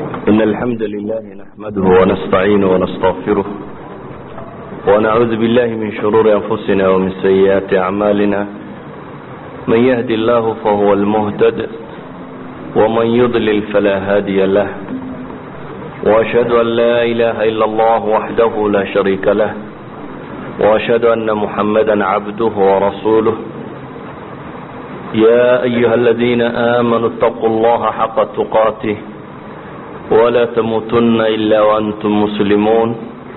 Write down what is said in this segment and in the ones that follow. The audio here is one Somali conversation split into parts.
إن الحمد لله نحمده ونستعينه ونستغفره ونعوذ بالله من شرور أنفسنا ومن سيئات أعمالنا من يهدي الله فهو المهتد ومن يضلل فلا هادي له وأشهد أن لا إله إلا الله وحده لا شريك له وأشهد أن محمدا عبده ورسوله يا أيها الذين آمنوا اتقوا الله حق تقاته ولا تموتن إلا وأنتم مسلمون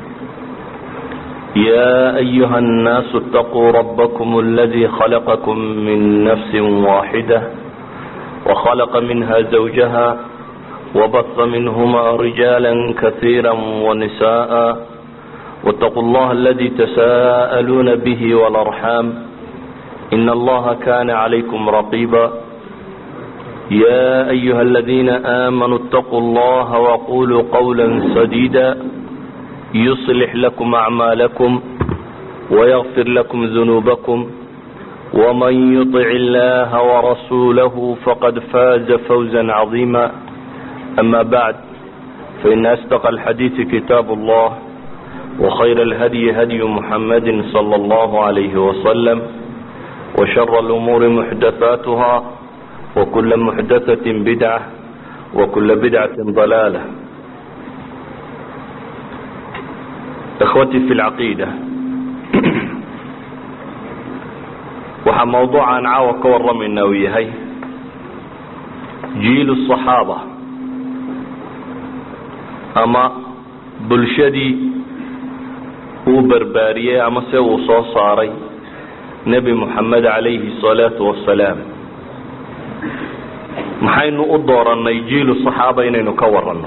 يا أيها الناس اتقوا ربكم الذي خلقكم من نفس واحدة وخلق منها زوجها وبث منهما رجالا كثيرا ونساء واتقوا الله الذي تساءلون به والأرحام إن الله كان عليكم رقيبا يا أيها الذين آمنوا اتقوا الله وقولوا قولا سديدا يصلح لكم أعمالكم ويغفر لكم ذنوبكم ومن يطع الله ورسوله فقد فاز فوزا عظيما أما بعد فإن أصدق الحديث كتاب الله وخير الهدي هدي محمد صلى الله عليه وسلم وشر الأمور محدثاتها وكل محدثة بدعة وكل بدعة ضلالة إخوتي في العقيدة waxaa mawduucan caawa ka warramayna uu yahay jiilu الصaxaaba ama bulshadii uu barbaariyey ama se uu soo saaray nebi moxamed calayhi الsalaatu wasalaam maxaynu u doorannay jiilu صaxaaba inaynu ka waranno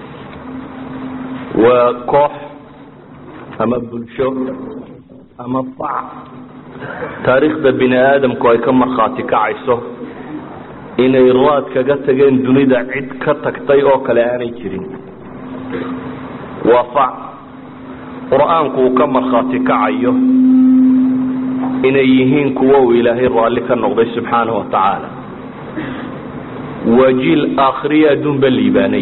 waa koox ama bulsho ama fac taariikhda bini aadamku ay ka markhaati kacayso inay raad kaga tageen dunida cid ka tagtay oo kale aanay jirin waa fac qur-aanku uu ka markhaati kacayo inay yihiin kuwo uu ilaahay raalli ka noqday subxaana wa tacaala waa jiil aakhiriya adduunba liibaanay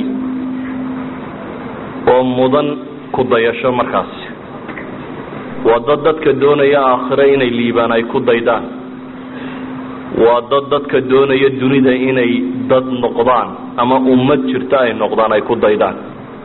oo mudan ku dayasho markaasi waa dad dadka doonaya aakhire inay liibaan ay ku daydaan waa dad dadka doonaya dunida inay dad noqdaan ama ummad jirta ay noqdaan ay ku daydaan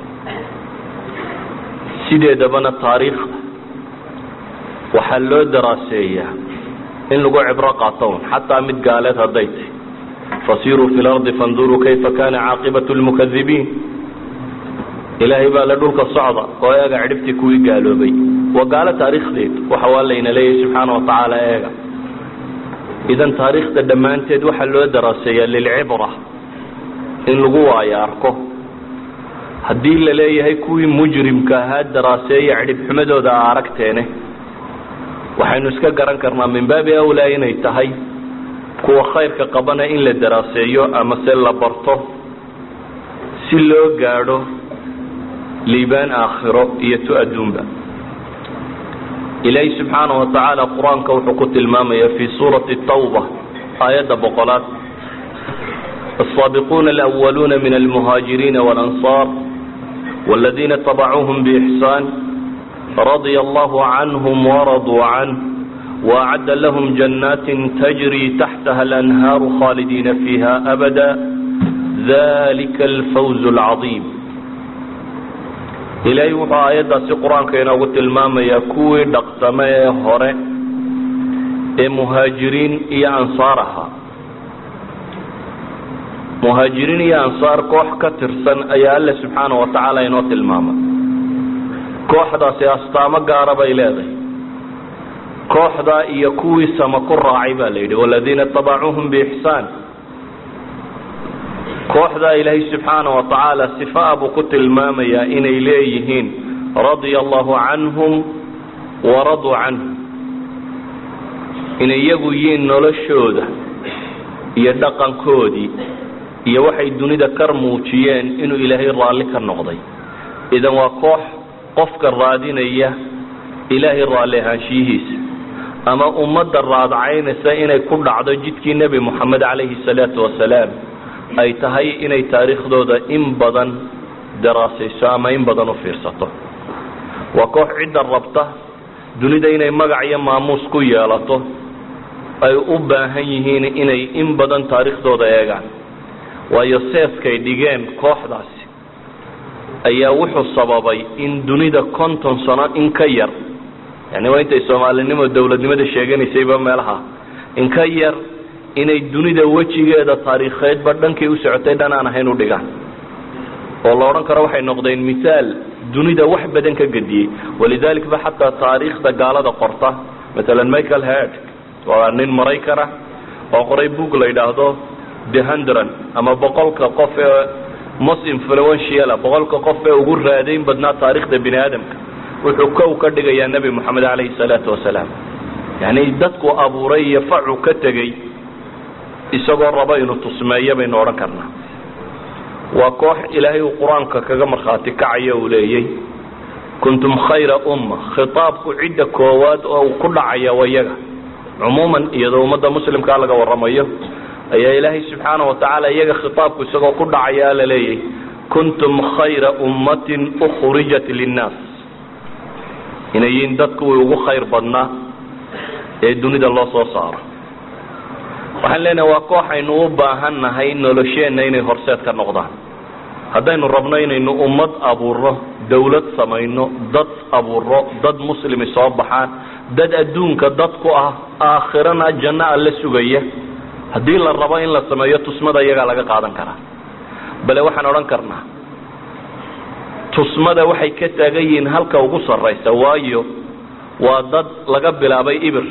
sideedabana taariikhda waxaa loo daraaseeyaa in lagu cibro qaato un xataa mid gaaleed hadday tahy fasiruu fi lardi fanduruu kayfa kana caaqibatu lmukadibiin ilaahay baa le dhulka socda oo eega cidhibtii kuwii gaaloobay waa gaalo taariikhdeed waxa waa layna leeyahay subxaana watacaala eega idan taariikhda dhammaanteed waxaa loo daraaseeyaa lilcibra in lagu waayo arko haddii la leeyahay kuwii mujrimka ahaa daraaseeya cidhibxumadooda a aragteene waxaynu iska garan karnaa min baabi awlaa inay tahay kuwa khayrka qabana in la daraaseeyo ama se la barto si loo gaadho liibaan aakhiro iyo tu adduunba ilaahi subxaana wa tacaala qur-aanka wuxuu ku tilmaamaya fi suurati tawba aayadda boqolaad الصaabiquuna alأwaluuna min almuhaajiriina wاlanصاar wاladina tabacuuhm bإxsaan radya allahu canhm waraduu canh waacadda lahm jannaati tajri taxtaha alanhaaru khaalidiina fiiha abada dalika alfawz اlcaظiim ilaahay wuxuu aayaddaasi qur-aanka inoogu tilmaamayaa kuwii dhaqsame ee hore ee muhaajiriin iyo ansaar ahaa muhaajiriin iyo ansaar koox ka tirsan ayaa alle subxaana wa tacaala inoo tilmaamay kooxdaasi astaamo gaara bay leedahay kooxdaa iyo kuwii sama ku raacay baa la yidhi waladiina tabacuuhum biixsaan kooxdaa ilaahay subxaana wa tacaala sifaa buu ku tilmaamayaa inay leeyihiin radia allahu canhum waraduu canhu inay iyagu yihiin noloshooda iyo dhaqankoodii iyo waxay dunida kar muujiyeen inuu ilaahay raalli ka noqday idan waa koox qofka raadinaya ilaahay raalli ahaanshiyihiisa ama ummadda raadcaynaysa inay ku dhacdo jidkii nebi moxamed calayhi salaatu wasalaam ay tahay inay taariikhdooda in badan daraasayso ama in badan u fiirsato waa koox cidda rabta dunida inay magac iyo maamuus ku yeelato ay u baahan yihiin inay in badan taariikhdooda eegaan waayo seeskay dhigeen kooxdaasi ayaa wuxuu sababay in dunida konton sano in ka yar yani waa intay soomaalinimo dowladnimada sheeganaysayba meelaha in ka yar inay dunida wejigeeda taariikheedba dhankay u socotay dhan aan ahayn u dhigaan oo la odhan karo waxay noqdeen misaal dunida wax badan ka gediyey walidalik ba xataa taariikhda gaalada qorta maalan michael head waa nin maraykana oo qoray book la yidhaahdo the hundred ama boqolka qof ee most influential boqolka qof ee ugu raadayn badnaa taariikhda bini aadamka wuxuu kow ka dhigayaa nebi moxamed calayhi salaatu wasalaam yani dadku abuuray iyo facu ka tegey isagoo rabo inuu tusmeeyo baynu odhan karnaa waa koox ilaahay uu qur-aanka kaga markhaati kacayo uu leeyay kuntum khayra umma khitaabku cidda koowaad oo uu ku dhacaya waa iyaga cumuuman iyadoo ummadda muslimkaa laga waramayo ayaa ilaahay subxaana watacaala iyaga khitaabku isagoo ku dhacaya la leeyay kuntum khayra ummatin ukhrijat linnaas inay yihiin dadkuwii ugu khayr badnaa ee dunida loo soo saaro waxaan leenahay waa kooxaynu u baahan nahay nolosheenna inay horseed ka noqdaan haddaynu rabno inaynu ummad abuurno dawlad samayno dad abuurno dad muslimi soo baxaan dad adduunka dad ku ah aakhirana janno alla sugaya haddii la rabo in la sameeyo tusmada iyagaa laga qaadan karaa bale waxaan odhan karnaa tusmada waxay ka taagan yihiin halka ugu sarraysa waayo waa dad laga bilaabay ibir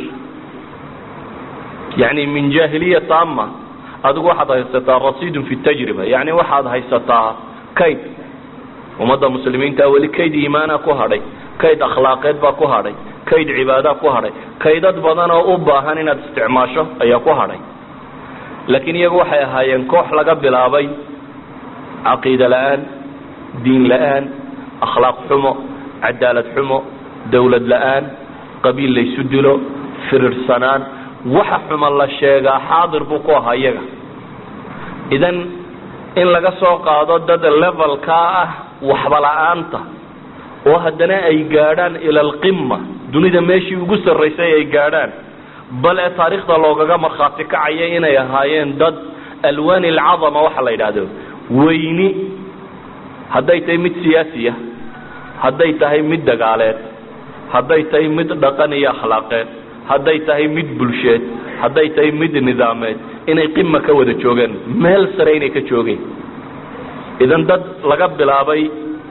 yani min jahiliya taama adigu waxaad haysataa rasiidun fi tajriba yani waxaad haysataa kayd ummadda muslimiinta weli kayd iimaana ku hadhay kayd akhlaaqeed baa ku hadhay kayd cibaada ku hadhay kaydad badan oo u baahan inaad isticmaasho ayaa ku hadhay laakiin iyagu waxay ahaayeen koox laga bilaabay caqiida la-aan diin la-aan akhlaaq xumo cadaalad xumo dawlad la-aan qabiil laysu dilo firirsanaan waxa xuma la sheegaa xaadir buu ku ahaa iyaga idan in laga soo qaado dad levelkaa ah waxba la-aanta oo haddana ay gaadhaan ila alqima dunida meeshii ugu sarraysay ay gaadhaan bale taariikhda loogaga markhaati kacaya inay ahaayeen dad alwaani alcadama waxa la yidhaahdo weyni hadday tahay mid siyaasiya hadday tahay mid dagaaleed hadday tahay mid dhaqan iyo akhlaaqeed hadday tahay mid bulsheed hadday tahay mid nidaameed inay qima ka wada joogeen meel sare inay ka joogeen idan dad laga bilaabay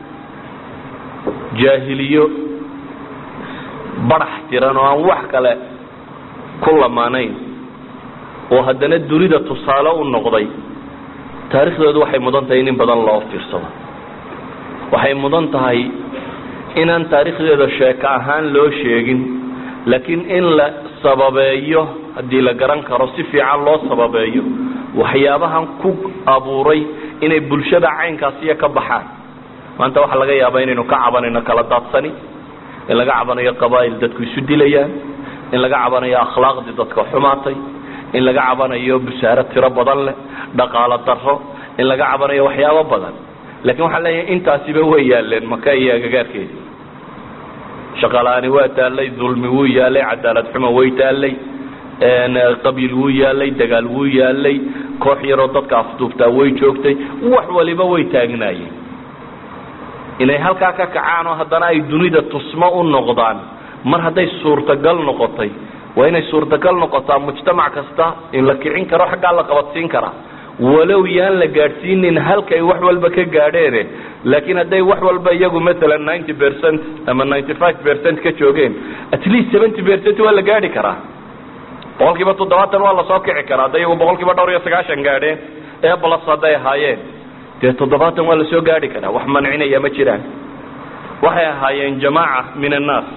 jaahiliyo barax tiran oo aan wax kale ku lamaanayn oo haddana dunida tusaale u noqday taariikhdoodu waxay mudan tahay in in badan loo fiirsado waxay mudan tahay inaan taariikhdeeda sheeko ahaan loo sheegin laakiin in la sababeeyo haddii la garan karo si fiican loo sababeeyo waxyaabahan ku abuuray inay bulshada caynkaasiyo ka baxaan maanta waxaa laga yaabaa inaynu ka cabanayno kala daadsani in laga cabanayo qabaa'il dadku isu dilayaan in laga cabanayo akhlaaqdii dadka xumaatay in laga cabanayo busaaro tiro badan leh dhaqaalo daro in laga cabanayo waxyaabo badan lakin waxaan leeyahay intaasiba way yaaleen maka iyo agagaarkeedi shaqalaani waa taallay dulmi wuu yaalay cadaalad xumo way taallay qabiil wuu yaalay dagaal wuu yaalay koox yaroo dadka afduubtaa way joogtay wax waliba way taagnaayeen inay halkaa ka kacaan oo haddana ay dunida tusmo u noqdaan mar hadday suurtagal noqotay waa inay suurtagal noqotaa mujtamac kasta in la kicin karo xaggaa la qabadsiin karaa walow yaan la gaadhsiinin halkay wax walba ka gaadheene laakiin hadday wax walba iyagu maalan ninety percent ama ninety five percent ka joogeen at least seventy percent waa la gaadhi karaa boqol kiiba toddobaatan waa lasoo kici karaa hadday iyagu boqol kiiba dhowr iyo sagaashan gaadheen ee blas hadday ahaayeen dee toddobaatan waa lasoo gaadhi karaa wax mancinaya ma jiraan waxay ahaayeen jamaaca min annaas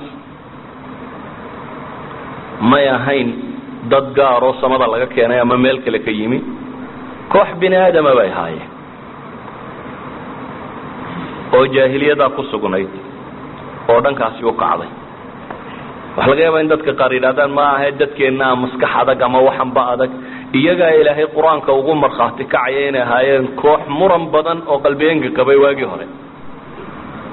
may ahayn dad gaaroo samada laga keenay ama meel kale ka yimi koox bini aadama bay ahaayeen oo jaahiliyadaa ku sugnayd oo dhankaasi u kacday waxa laga yaabaa in dadka qaar yidhahdaan ma ahe dadkeennaa maskax adag ama waxanba adag iyagaa ilaahay qur-aanka ugu markhaati kacaya inay ahaayeen koox muran badan oo qalbiyeenka qabay waagii hore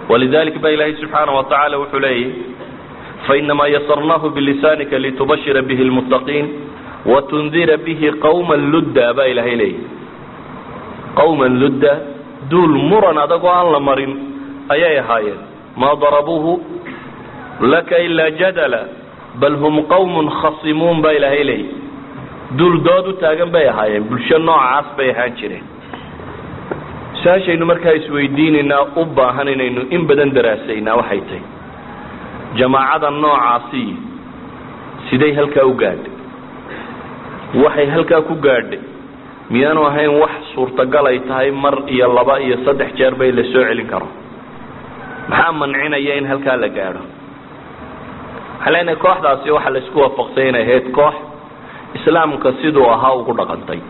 walidalik ba ilaahay subxaana wa tacaala wuxuu leeyahy fainamaa yasarnaahu bilisanika litubashira bihi lmuttaqiin watundira bihi qawma ludda baa ilaahay leeyahy qawman ludda duul muran adagoo aan la marin ayay ahaayeen maa darabuuhu laka ilaa jadala bal hum qawmun khasimuun baa ilaahay leeyahy duul dood u taagan bay ahaayeen bulsho noocaas bay ahaan jireen su-aashaynu markaa isweydiinaynaa u baahan inaynu in badan daraasaynaa waxay tahay jamaacada noocaasi siday halkaa u gaadhay waxay halkaa ku gaadhay miyaanu ahayn wax suurtagal ay tahay mar iyo laba iyo saddex jeer bay la soo celin karo maxaa mancinaya in halkaa la gaadho waxaan leenahay kooxdaasi waxaa la isku waafaqsay inay ahayd koox islaamka siduu ahaa ugu dhaqantay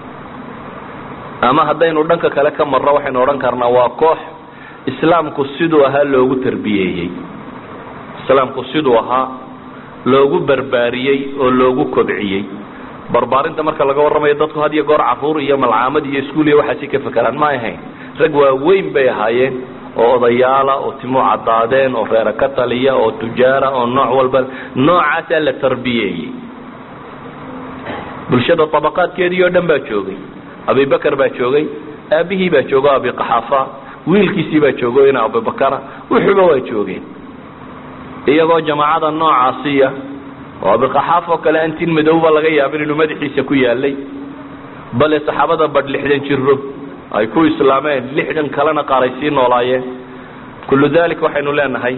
ama haddaynu dhanka kale ka marno waxaynu odhan karnaa waa koox islaamku siduu ahaa loogu tarbiyeeyey islaamku siduu ahaa loogu barbaariyey oo loogu kobciyey barbaarinta marka laga warramayo dadku had iyo goor caruur iyo malcaamad iyo iskuul iyo waxaasi ka fekeraan ma ahayn rag waaweyn bay ahaayeen oo odayaala oo timu caddaadeen oo reera ka taliya oo tujaara oo nooc walba noocaasaa la tarbiyeeyey bulshada tabaqaadkeedii oo dhan baa joogay abibakar baa joogay aabihii baa joogo abiqaxaafa wiilkiisii baa joogo ina abibakara wuxuuba waa joogeen iyagoo jamaacada noocaasiya oo abiqaxaaf oo kale antin madowba laga yaabin inuu madaxiisa ku yaalay bale saxaabada badh lixdan jiro ay ku islaameen lixdan kalena qaar ay sii noolaayeen kullu dalik waxaynu leenahay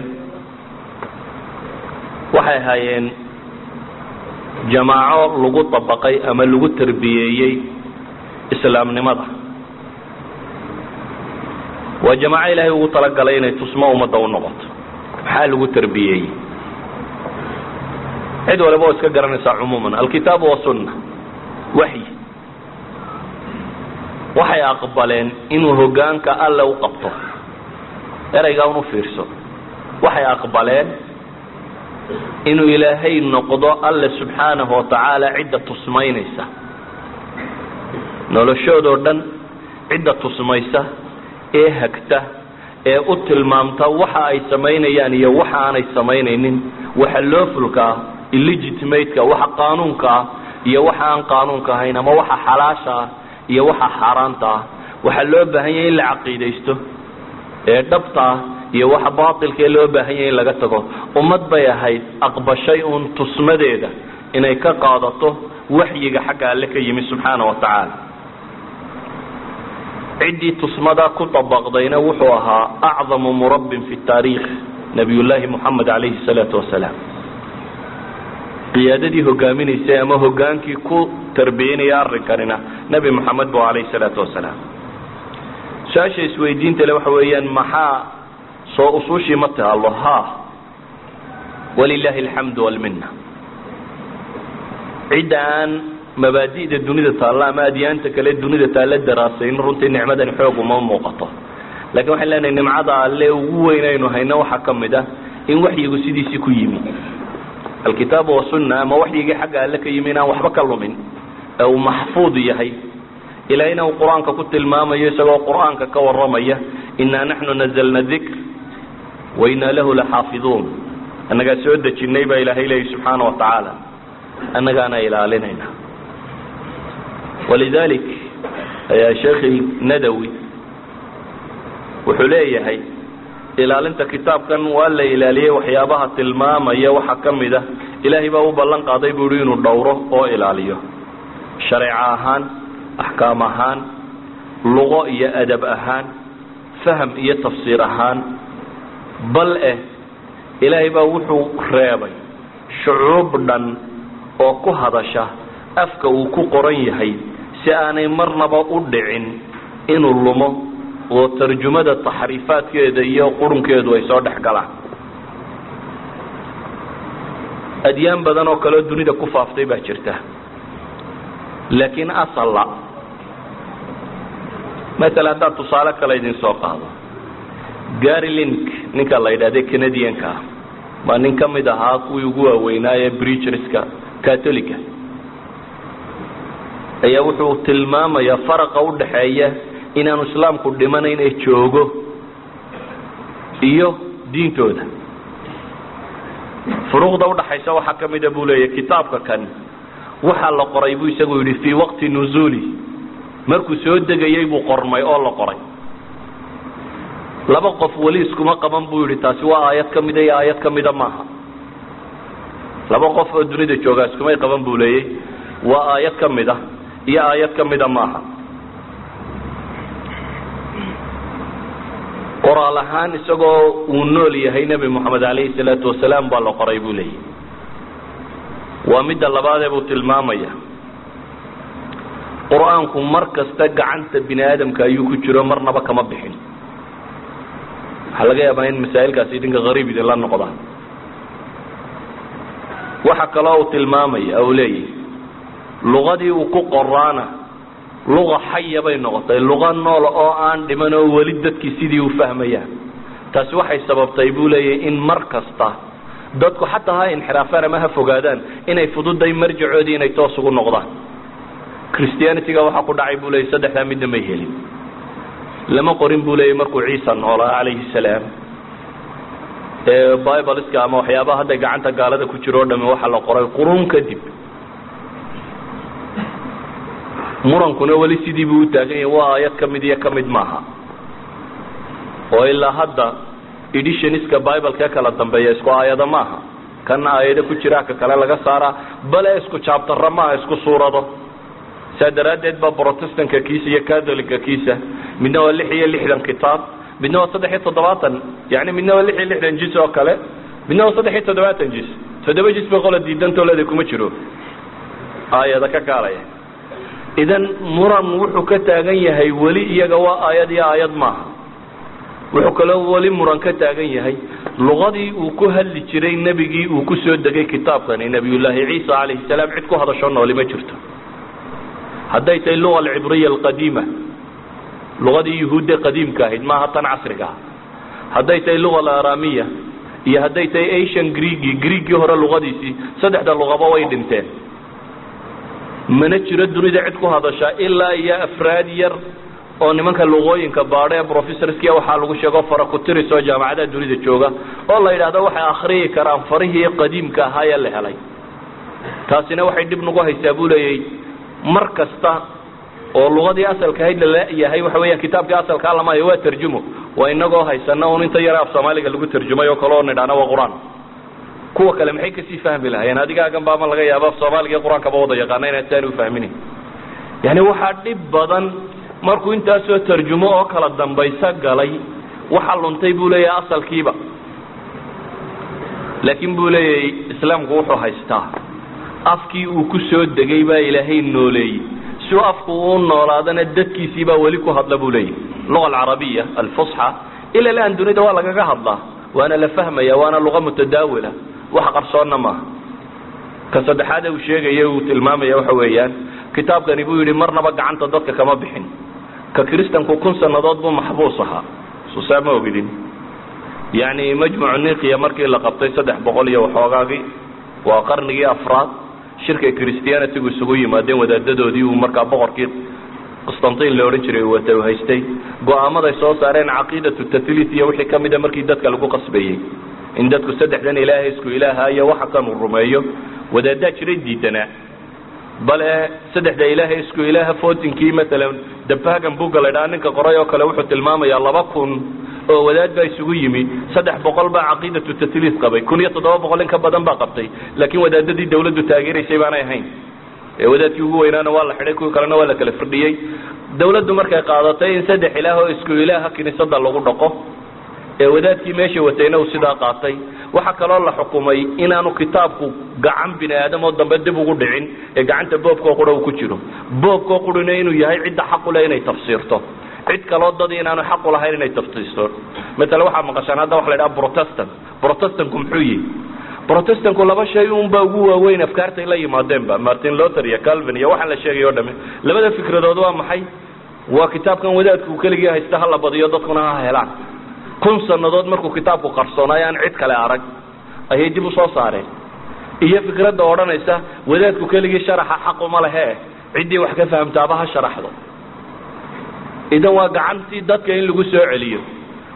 waxay ahaayeen jamaaco lagu dabaqay ama lagu tarbiyeeyey islaamnimada waa jamaaco ilaahay ugu talagalay inay tusmo ummadda u noqoto maxaa lagu tarbiyeeyey cid waliba oo iska garanaysaa cumuuman alkitaabu wasunna waxyi waxay aqbaleen inuu hogaanka alle u qabto ereygaa unu fiirso waxay aqbaleen inuu ilaahay noqdo alle subxaanahu watacaala cidda tusmaynaysa noloshoodoo dhan cidda tusmaysa ee hagta ee u tilmaamta waxa ay samaynayaan iyo waxa aanay samaynaynin waxa loofulka ah illegitimateka waxa qaanuunka ah iyo waxa aan qaanuunka ahayn ama waxa xalaasha ah iyo waxa xaaraanta ah waxaa loo baahan yahay in la caqiidaysto ee dhabta ah iyo waxa baatilkaee loo baahan yahay in laga tago ummad bay ahayd aqbashay uun tusmadeeda inay ka qaadato waxyiga xagga alle ka yimi subxaana wa tacaala ciddii tusmada ku dabaqdayna wuxuu ahaa acdamu murabbin fi taariikh nabiyullaahi moxamed calayhi salaatu wasalaam qiyaadadii hogaaminaysay ama hogaankii ku tarbiyanaya arrinkanina nebi moxamed bu calayhi salaatu wasalaam su-aasha isweydiinta le waxa weeyaan maxaa soo usuushii ma taalo ha walilaahi alxamdu walminna cidda aan mabaadi'da dunida taalla ama adyaanta kale dunida taalla daraasayn runtii nicmadani xoog uma muuqato lakin waxaan leenahay nimcada alle ugu weyn aynu hayno waxaa ka mid ah in waxyigu sidiisii ku yimi alkitaabu wasunna ama waxyigii xagga alle ka yimi inaan waxba ka lumin ee uu maxfuud yahay ilaahayna uu qur-aanka ku tilmaamayo isagoo qur-aanka ka warramaya inaa naxnu nazalna dikr wa inaa lahu laxaafiduun annagaa soo dejinay baa ilaahay leeyahy subxaana wa tacaala annagaana ilaalinayna walidalik ayaa sheekh nadawi wuxuu leeyahay ilaalinta kitaabkan waa la ilaaliyey waxyaabaha tilmaamaya waxaa ka mid ah ilaahay baa u ballan qaaday buu ihi inuu dhowro oo ilaaliyo shareeco ahaan axkaam ahaan luqo iyo adab ahaan faham iyo tafsiir ahaan bal eh ilaahay baa wuxuu reebay shucuub dhan oo ku hadasha afka uu ku qoran yahay si aanay marnaba u dhicin inuu lumo oo tarjumada taxriifaadkeeda iyo qurunkeedu ay soo dhex galaan adyaan badan oo kaleo dunida ku faaftay baa jirta laakiin asalla masala haddaan tusaale kale idin soo qaado gary link ninka la yidhahde canadianka ah baa nin ka mid ahaa kuwii ugu waaweynaaye brigerska catolica ayaa wuxuu tilmaamayaa faraqa udhaxeeya inaanu islaamku dhimanayn ee joogo iyo diintooda furuuqda udhaxaysa waxaa ka mida buu leeyahy kitaabka kan waxaa la qoray buu isagu yidhi fii waqti nuzuuli markuu soo degayay buu qormay oo la qoray laba qof weli iskuma qaban buu yidhi taasi waa aayad ka mida iyo aayad ka mida maaha laba qof oo dunida joogaa iskumay qaban buu leeyay waa aayad ka mid a iyo aayad ka mida maaha qoraal ahaan isagoo uu nool yahay nebi moxamed calayhi salaatu wasalaam baa la qoray buu leeyahy waa midda labaadee buu tilmaamaya qur-aanku mar kasta gacanta bini aadamka ayuu ku jiro marnaba kama bixin waxaa laga yaabaa in masaa'ilkaasi idinka hariib idinla noqda waxa kaloo uu tilmaamaya uu leeyahy luqadii uu ku qoraana luqa xaya bay noqotay luqa nool oo aan dhiman oo weli dadkii sidii u fahmayaan taasi waxay sababtay buu leeyahy in mar kasta dadku xataa ha inxiraafaan ama ha fogaadaan inay fududay marjacoodii inay toos ugu noqdaan christianityga waxaa ku dhacay buu leeyay saddexdaa midna may helin lama qorin buu leeyay markuu ciisa noolaa calayhi salaam ee bibleska ama waxyaabaha hadday gacanta gaalada ku jiro o dhami waxaa la qoray quruun kadib murankuna weli sidii buu u taagan yahay waa aayad ka mid iyo ka mid maaha oo ilaa hadda editionska bibleka kala dambeeya isku aayado maaha kana aayado ku jira ka kale laga saaraa bale isku jaabtara maaha isku suurado saa daraaddeed ba protestanka kiisa iyo catholicka kiisa midna waa lix iyo lixdan kitaab midna waa saddex iyo toddobaatan yani midna waa lix iyo lixdan jis oo kale midna waa saddex iyo toddobaatan jis toddoba jis ba qola diidantoleda kuma jiro aayada ka kaalaya idan muran wuxuu ka taagan yahay weli iyaga waa aayad iyo aayad maaha wuxuu kaloo weli muran ka taagan yahay luqadii uu ku hadli jiray nebigii uu ku soo degay kitaabkani nebiyullaahi ciisa calayhi salaam cid ku hadasho nooli ma jirto hadday tahay luga alcibriya alqadiima luqadii yuhuudda qadiimka ahayd maaha tan casriga ah hadday tahay luga alaaramiya iyo hadday tahay asian greegi greegii hore luqadiisii saddexda luqaba way dhinteen mana jiro dunida cid ku hadashaa ilaa iyo afraad yar oo nimanka luqooyinka baadho ee professorskiya waxaa lagu sheego farakutiris oo jaamacadaha dunida jooga oo la yidhaahdo waxay akhriyi karaan farihii qadiimka ahaa ee la helay taasina waxay dhib nagu haysaa buu leeyay mar kasta oo luqadii asalka ahayd laleeyahay waxa weeyaan kitaabkii asalkaa lama hayo waa tarjumo waa inagoo haysana un inta yare af soomaaliga lagu tarjumay oo kale oo nidhaana waa qur-aan kuwa kale maxay kasii fahmi lahayeen adigaagan baama laga yaaba af soomaaliga qur-aankaba wada yaqaana inaan saani ufahminin yani waxaa dhib badan markuu intaasoo tarjumo oo kala dambaysa galay waxa luntay buu leeyahay asalkiiba laakiin buu leeyahay islaamku wuxuu haystaa afkii uu ku soo degay baa ilaahay nooleeyey si uu afku uu noolaadana dadkiisii baa weli ku hadla buu leeyahy luga alcarabiya alfusxa ila laan dunida waa lagaga hadlaa waana la fahmaya waana luqa mutadaawila wax qarsoonna maaha ka saddexaad uu sheegaya uu tilmaamaya waxa weeyaan kitaabkani buu yidhi marnaba gacanta dadka kama bixin ka kristanku kun sannadood buu maxbuus ahaa susaa ma ogidin yacni majmucu nikiya markii la qabtay saddex boqol iyo waxoogaagii waa qarnigii afraad shirka christianitygu isugu yimaadeen wadaadadoodii uu markaa boqorkii qstantin la odhan jiray wata haystay go-aamaday soo saareen caqiidatu tathlit iyo wixii kamida markii dadka lagu qasbayey in dadku saddexdan ilaahay isku ilaaha iyo waxa kan uu rumeeyo wadaadaa jiray diidanaa bale saddexda ilaahay isku ilaaha fotinkii maalan dabagan buga la ydhaha ninka qoray oo kale wuxuu tilmaamayaa laba kun oo wadaad baa isugu yimi saddex boqol baa caqiidatu tathlit qabay kun iyo toddoba boqol in ka badan baa qabtay laakiin wadaadadii dawladdu taageeraysay baanay ahayn ee wadaadkii ugu weynaana waa la xidhay kuwii kalena waa la kala firdhiyey dawladdu markay qaadatay in saddex ilaah oo isku ilaaha kiniisada lagu dhaqo ee wadaadkii meesha watayna uu sidaa qaatay waxaa kaloo la xukumay inaanu kitaabku gacan bini aadam oo dambe dib ugu dhicin ee gacanta boobkoo qura uu ku jiro boobkoo qurina inuu yahay cidda xaqule inay tafsiirto cid kaloo dadi inaanu xaqu lahayn inay tafsiirto maala waxaa maqashaan hadda waxa la ydhaha protestant protestantku muxuu yihi protestantku laba shay unba ugu waaweyn afkaartay la yimaadeenba martin luther iyo calvin iyo waxaan la sheegay o dhame labada fikradood waa maxay waa kitaabkan wadaadku keligii haysta hala badiyo dadkuna ha helaan kun sannadood markuu kitaabku qarsoonay aan cid kale arag ayay dib u soo saareen iyo fikradda odhanaysa wadaadku keligii sharaxa xaquma lehe ciddii wax ka fahamtaaba ha sharaxdo idan waa gacantii dadka in lagu soo celiyo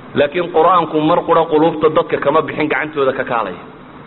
laakiin qur-aanku mar qura quluubta dadka kama bixin gacantooda ka kaalaya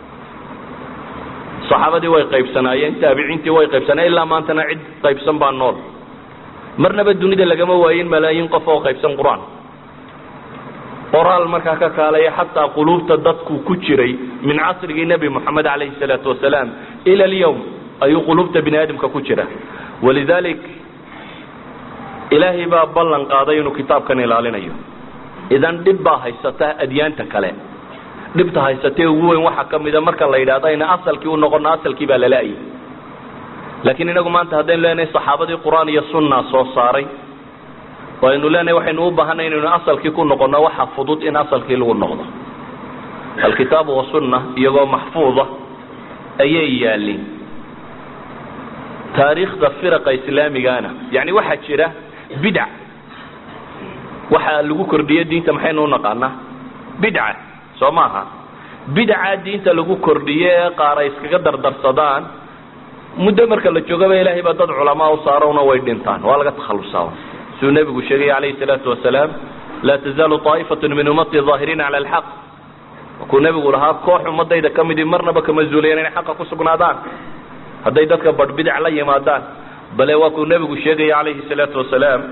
saxaabadii way qaybsanaayeen taabiciintii way qaybsanaayen ilaa maantana cid qaybsan baa nool marnaba dunida lagama waayin malaayiin qof oo qaybsan qur-aan qoraal markaa ka kaalaya xataa quluubta dadku ku jiray min casrigii nebi moxamed calayhi salaatu wasalaam ila alyawm ayuu quluubta bini aadamka ku jira walidalik ilaahay baa ballan qaaday inuu kitaabkan ilaalinayo idan dhib baa haysata adyaanta kale dhibta haysatee ugu weyn waxaa ka mida marka la yidhahdo ayna asalkii u noqono asalkii baa lala-ayay laakiin inagu maanta haddaynu leenahay saxaabadii qur-aan iyo sunna soo saaray oo aynu leenahay waxaynu u baahanay inaynu asalkii ku noqono waxa fudud in asalkii lagu noqdo alkitaabu wasunna iyagoo maxfuuda ayay yaalin taariikhda firaqa islaamigana yani waxaa jira bidc waxaa lagu kordhiye diinta maxaynu unaqaanaa bidca soo maaha bidca diinta lagu kordhiye ee qaar ay iskaga dardarsadaan muddo marka la joogaba ilaahay baa dad culamaa u saarona way dhintaan waa laga takhalusaa siduu nebigu sheegay calayhi salaatu wasalaam laa tazaalu طaa'ifatu min ummati ظaahiriina cala alxaq markuu nebigu lahaa koox ummadayda ka midii marnaba kama zuulayan inay xaqa ku sugnaadaan hadday dadka badh bidac la yimaadaan bale waa kuu nebigu sheegaya calayhi salaatu wasalaam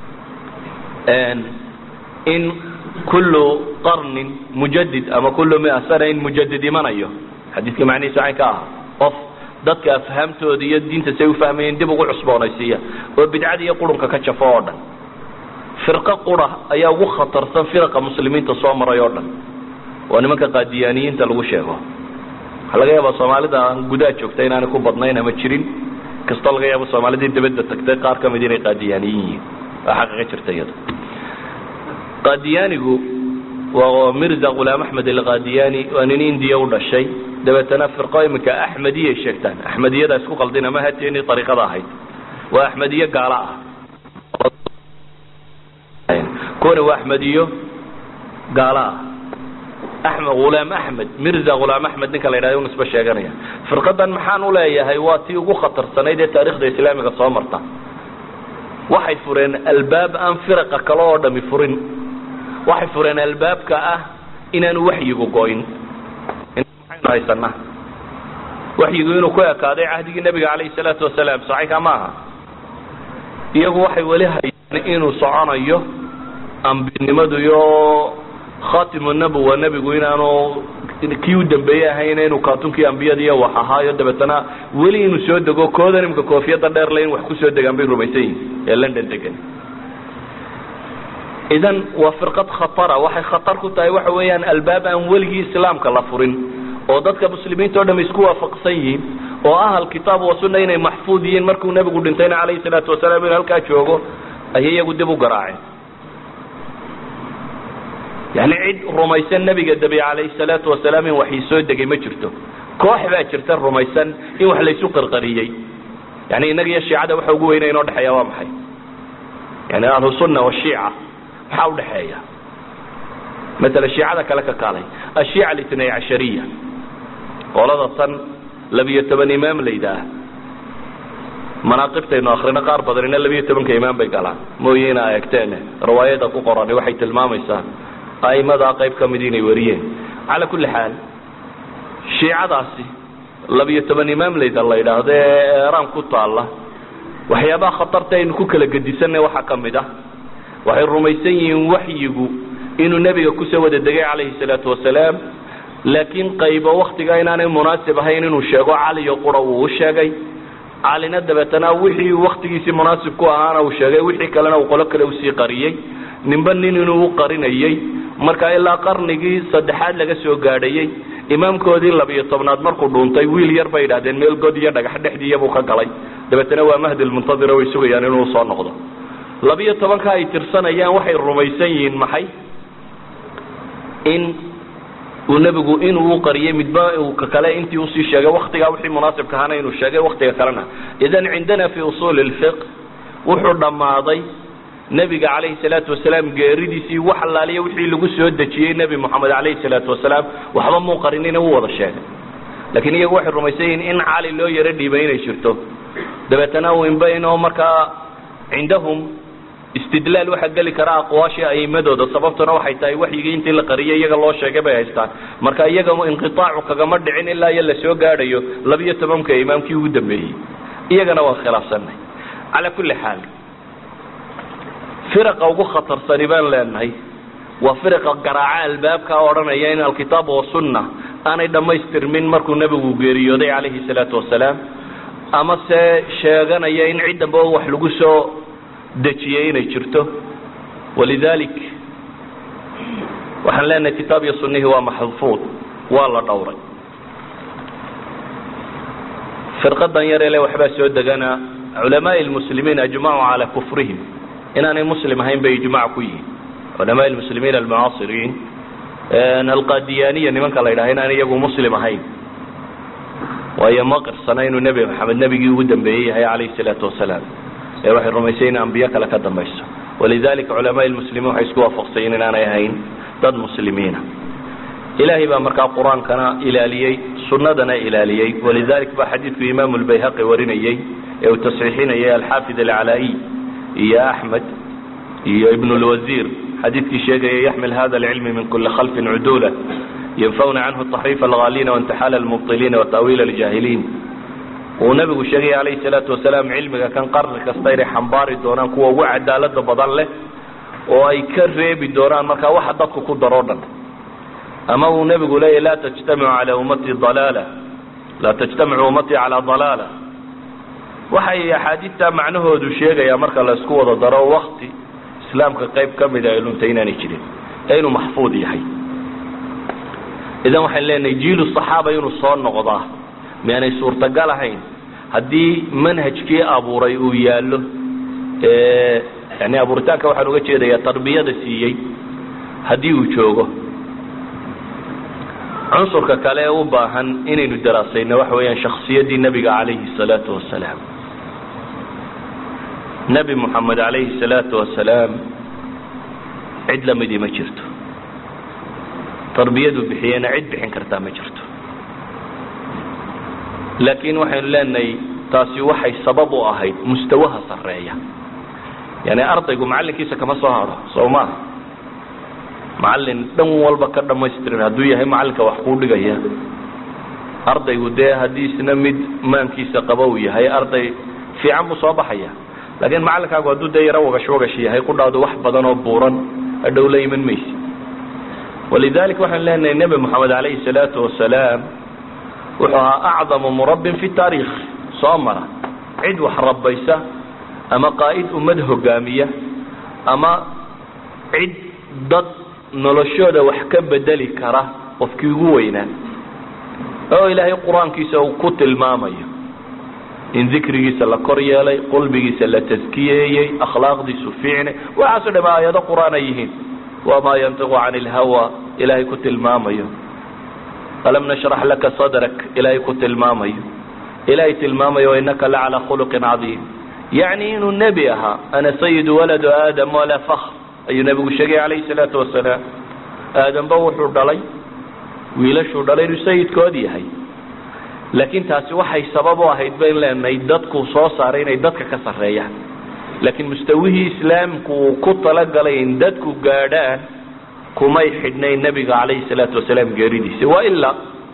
in kullu qarnin mujadid ama kullu mia sana in mujadid imanayo xadiidka macnihiisa cayn ka ah qof dadka afhaamtooda iyo diinta say ufahmayeen dib ugu cusboonaysiiya oo bidcada iyo qurunka ka jafo oo dhan firqo qura ayaa ugu khatarsan firaqa muslimiinta soo maray oo dhan waa nimanka qaadiyaaniyiinta lagu sheego waxaa laga yaaba soomaalida gudaha joogta inaanay ku badnayn ama jirin kastoo laga yaabo soomaalidii dabadda tagtay qaar ka mid inay qaadiyaaniyin yihiin waa xaqiiqa jirta iyada qaadiyaanigu waa mirza khulaam axmed alqaadiyaani waa nin indiya u dhashay dabeetana firqo iminka axmediyay sheegtaan axmediyada isku qaldin ama hateeni ariiqada ahayd waa axmediye gaala ah kuwani waa axmediyo gaala ah axmed khulaam axmed mirza khulaam axmed ninka la yidhahdo nisba sheeganaya firqadan maxaan u leeyahay waa tii ugu khatarsanayd ee taarikhda islaamiga soo marta waxay fureen albaab aan firaqa kale oo dhami furin waxay fureen albaabka ah inaanu waxyigu goyn maxaynu haysanaa waxyigu inuu ku ekaaday cahdigii nebiga calayhi salaatu wasalaam saxiixa maaha iyagu waxay weli hayaan inuu soconayo ambinimadu iyo khatimu nabuwa nebigu inaanu kii u dambeeyey ahayn inuu kaatunkii ambiyada iyo wax ahaayo dabeetana weli inuu soo dego koodan imika koofiyada dheer le in wax kusoo degaan bay rumaysan yihin ee london degan idan waa firqad khatara waxay khatar ku tahay waxa weeyaan albaab aan weligii islaamka la furin oo dadka muslimiinta o dham isku waafaqsan yihiin oo ah alkitaab wa sunna inay maxfuud yihiin markuu nebigu dhintayna calayhi salaatu wasalaam inuu halkaa joogo ayay iyagu dib u garaaceen yani cid rumaysan nebiga dabi calayhi salaatu wasalaam in waxii soo degay ma jirto koox baa jirta rumaysan in wax laysu qarqariyey yani innaga iyo shiicada waxa ugu weyna inoo dhexeeya waa maxay yani ahlusunna washiica maxaa udhexeeya maala shiicada kale ka kaalay ashiica alitnay cashariya qolada tan labiyo toban imaam layidhaah manaaqibtaynu akrino qaar badanina labiyo tobanka imaam bay galaan mooye inaa eegteen riwaayada ku qorani waxay tilmaamaysaa a'imadaa qayb ka mid inay wariyeen calaa kulli xaal shiicadaasi labiyo toban imaam layda la yidhaahdo ee eeraan ku taalla waxyaabaha khatarta aynu ku kala gedisanay waxaa ka mid ah waxay rumaysan yihiin waxyigu inuu nebiga kusoo wada degay calayhi salaatu wasalaam laakiin qaybo waktiga inaanay munaasib ahayn inuu sheego caliyo qura uu u sheegay calina dabeetana wixii waktigiisii munaasib ku ahaana uu sheegay wixii kalena uu qolo kale usii qariyey ninba nin inuu u qarinayey marka ilaa qarnigii saddexaad laga soo gaadhayey imaamkoodii labiyo tobnaad markuu dhuuntay wiil yar bay idhahdeen meel god iyo dhagax dhexdiiyabuu ka galay dabeetana waa mahdi lmuntadira way sugayaan inuu soo noqdo labiyo tobanka ay tirsanayaan waxay rumaysan yihiin maxay in uu nebigu inuu u qariyey midba uu ka kale intii usii sheegay waktigaa wixii munaasibka ahaana inuu sheegay waktiga kalena idan cindana fi usuuli lfiq wuxuu dhammaaday nebiga calayhi salaatu wasalaam geeridiisii wax allaaliya wixii lagu soo dejiyey nebi moxamed calayhi salaatu wasalaam waxba muu qarinina u wada sheegay laakiin iyagu waxay rumaysan yihiin in cali loo yaro dhiibay inay jirto dabeetana inba inoo markaa cindahum istidlaal waxaa geli kara aqwaashii aimadooda sababtuna waxay tahay waxyigii intii la qariyay iyaga loo sheegay bay haystaan marka iyaga inqiaacu kagama dhicin ilaa iyo lasoo gaadhayo labiyo tobanka imaamkii ugu dambeeyey iyagana waan khilaafsanay calaa kulli xaal firaqa ugu khatarsani baan leenahay waa firaqa garaaca albaabka odhanaya in alkitaab wasunna aanay dhammaystirmin markuu nebigu geeriyooday calayhi salaatu wasalaam ama se sheeganaya in cid damba wax lagu soo dejiyey inay jirto walidalik waxaan leenahay kitaab iyo sunnihii waa maxfuud waa la dhowray firqadan yarele waxbaa soo degana culamaai lmuslimiin ajmacuu calaa kufrihim inaanay muslim ahayn bay ijmac ku yihiin culamaai lmuslimiin almucaasiriin alqadiyaniya nimanka la yidhaha inaan iyagu muslim ahayn waayo ma qirsana inuu nebi maxamed nebigii ugu dambeeyey yahay calayhi salaatu wasalaam ee waxay rumaysay in ambiyo kale ka dambayso walidalika culamaai lmuslimiin waxay isku waafaqsayen inaanay ahayn dad muslimiina ilaahay baa markaa qur-aankana ilaaliyey sunnadana ilaaliyey walidalik baa xadiidku imaamu lbayhaqi warinayey ee uu tasxiixinayay alxaafid alcalaa'iy iyo axmed iyo ibn lwasiir xadiidkii sheegaya yaxmil hada alcilmi min kuli khalfin cudula yanfawna canhu taxriif alghaalina waintixaal almubطiliina wataawiil aljaahiliin uu nabigu sheegaya calayhi salaatu wasalaam cilmiga kan qarni kasta inay xambaari doonaan kuwa ugu cadaalada badan leh oo ay ka reebi doonaan markaa waxa dadku ku daroo dhan ama uu nebigu leeyahy laa tajtamicu calaa ummatii dalaala laa tajtamicu ummatii calaa dalaala waxay axaadiidta macnahoodu sheegayaa marka la isku wada daro wakti islaamka qayb ka mida ay luntay inaanay jirin ee inuu maxfuud yahay idan waxaan leenahay jiilu saxaaba inuu soo noqdaa miyaanay suurtagal ahayn haddii manhajkii abuuray uu yaallo yani abuuritaanka waxaan uga jeedayaa tarbiyada siiyey haddii uu joogo cunsurka kale ee u baahan inaynu daraasayno waxa weeyaan shaksiyaddii nebiga calayhi salaatu wasalaam nebi moxamed calayhi salaatu wasalaam cid lamidii ma jirto tarbiyadu bixiyena cid bixin kartaa ma jirto laakiin waxaynu leenahay taasi waxay sabab u ahayd mustawaha sarreeya yani ardaygu macallinkiisa kama soo haro soo maaha macallin dhan walba ka dhamaystiran hadduu yahay macallinka wax kuu dhigaya ardaygu dee haddii isna mid maankiisa qaba uu yahay arday fiican buu soo baxaya laakiin macallinkaagu hadduu dee yaro wagash wagash yahay kudhaado wax badan oo buuran hadhow la iman maysi walidalik waxaan leenahay nebi moxamed calayhi salaatu wasalaam wuxuu ahaa acdamu murabbin fi taariikh soo mara cid wax rabbaysa ama qaa'id ummad hogaamiya ama cid dad noloshooda wax ka bedeli kara qofkii ugu weynaa oo ilaahay qur-aankiisa uu ku tilmaamayo in dikrigiisa la kor yeelay qalbigiisa la taskiyeeyey akhlaaqdiisu fiicnay waxaaso dham aayado qur-aan ay yihiin wamaa yantiqu cani ilhawa ilaahay ku tilmaamayo alam nashrax laka sadrak ilaahay ku tilmaamayo ilaahay tilmaamayo inaka la calaa khuluqin cadiim yacni inuu nebi ahaa ana sayidu waladu aadam walaa fakr ayuu nebigu sheegay calayhi salaatu wasalaam aadamba wuxuu dhalay wiilashuu dhalay inuu sayidkood yahay laakiin taasi waxay sabab u ahayd bayn leenahay dadku soo saaray inay dadka ka sarreeyaan laakiin mustawihii islaamku uu ku talagalay in dadku gaadhaan kumay xidhnayn nebiga calayhi salaatu wasalaam geeridiisa wa ilaa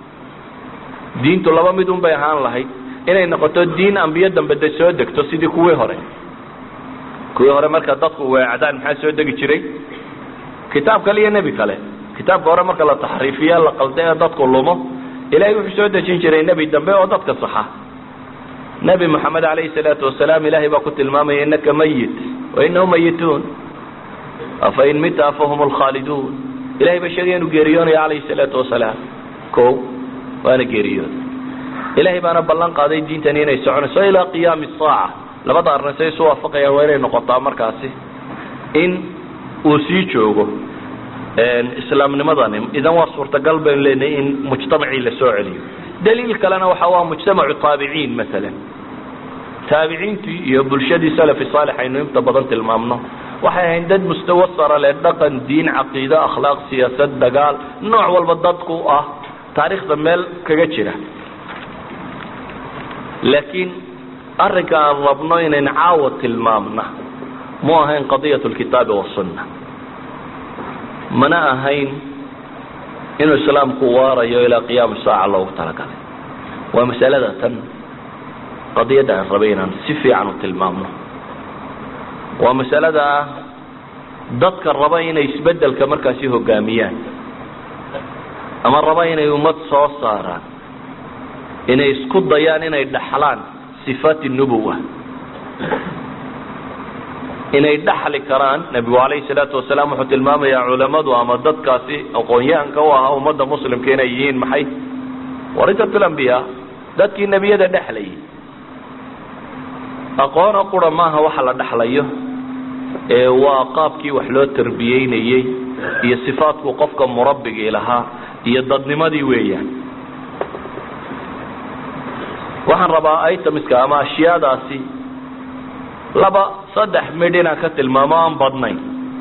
diintu laba mid un bay ahaan lahayd inay noqoto diin ambiyo dambe de soo degto sidii kuwii hore kuwii hore marka dadku weecdaan maxaa soo degi jiray kitaab kale iyo nebi kale kitaabka hore marka la taxriifiya la qalda ee dadku lumo ilahay wuxuu soo dejin jiray nebi dambe oo dadka saxa nebi moxamed calayhi salaatu wasalaam ilahay baa ku tilmaamaya inaka mayit wa inahum mayituun afa in mita fahum lkhaaliduun ilahay baa sheegaya inuu geeriyoonayo calayhi salaatu wasalaam ko waana geeriyooda ilahay baana ballan qaaday diintani inay soconayso ilaa qiyaami saaca labada arrin say isu waafaqayaan waa inay noqotaa markaasi in uu sii joogo islaamnimadani idan waa suurtagal baynu leenahay in mujtamacii la soo celiyo daliil kalena waxa waa mujtamacu taabiciin maalan taabiciintii iyo bulshadii salafi saalix aynu inta badan tilmaamno waxay ahayn dad mustawa sara leh dhaqan diin caqiide akhlaaq siyaasad dagaal nooc walba dadku ah taariikhda meel kaga jira laakiin arrinka aan rabno inayn caawa tilmaamna mu ahayn qadiyat lkitaabi wasunna mana ahayn inuu islaamku waarayo ilaa qiyaam saaca loogu talagalay waa masalada tan qadiyadda aan rabay inaan si fiican u tilmaamno waa masalada ah dadka raba inay isbedelka markaasi hogaamiyaan ama raba inay ummad soo saaraan inay isku dayaan inay dhaxlaan sifaati nubuwa inay dhaxli karaan nebigu calayhi salaatu wasalaam wuxuu tilmaamayaa culamadu ama dadkaasi aqoon-yahanka u ahaa ummadda muslimka inay yihiin maxay warisatul ambiya dadkii nebiyada dhexlayay aqoona qura maaha waxa la dhexlayo ee waa qaabkii wax loo tarbiyeynayey iyo sifaadku qofka murabbigii lahaa iyo dadnimadii weeyaan waxaan rabaa itamiska ama ashyaadaasi laba saddex midh inaan ka tilmaamo aan badnayn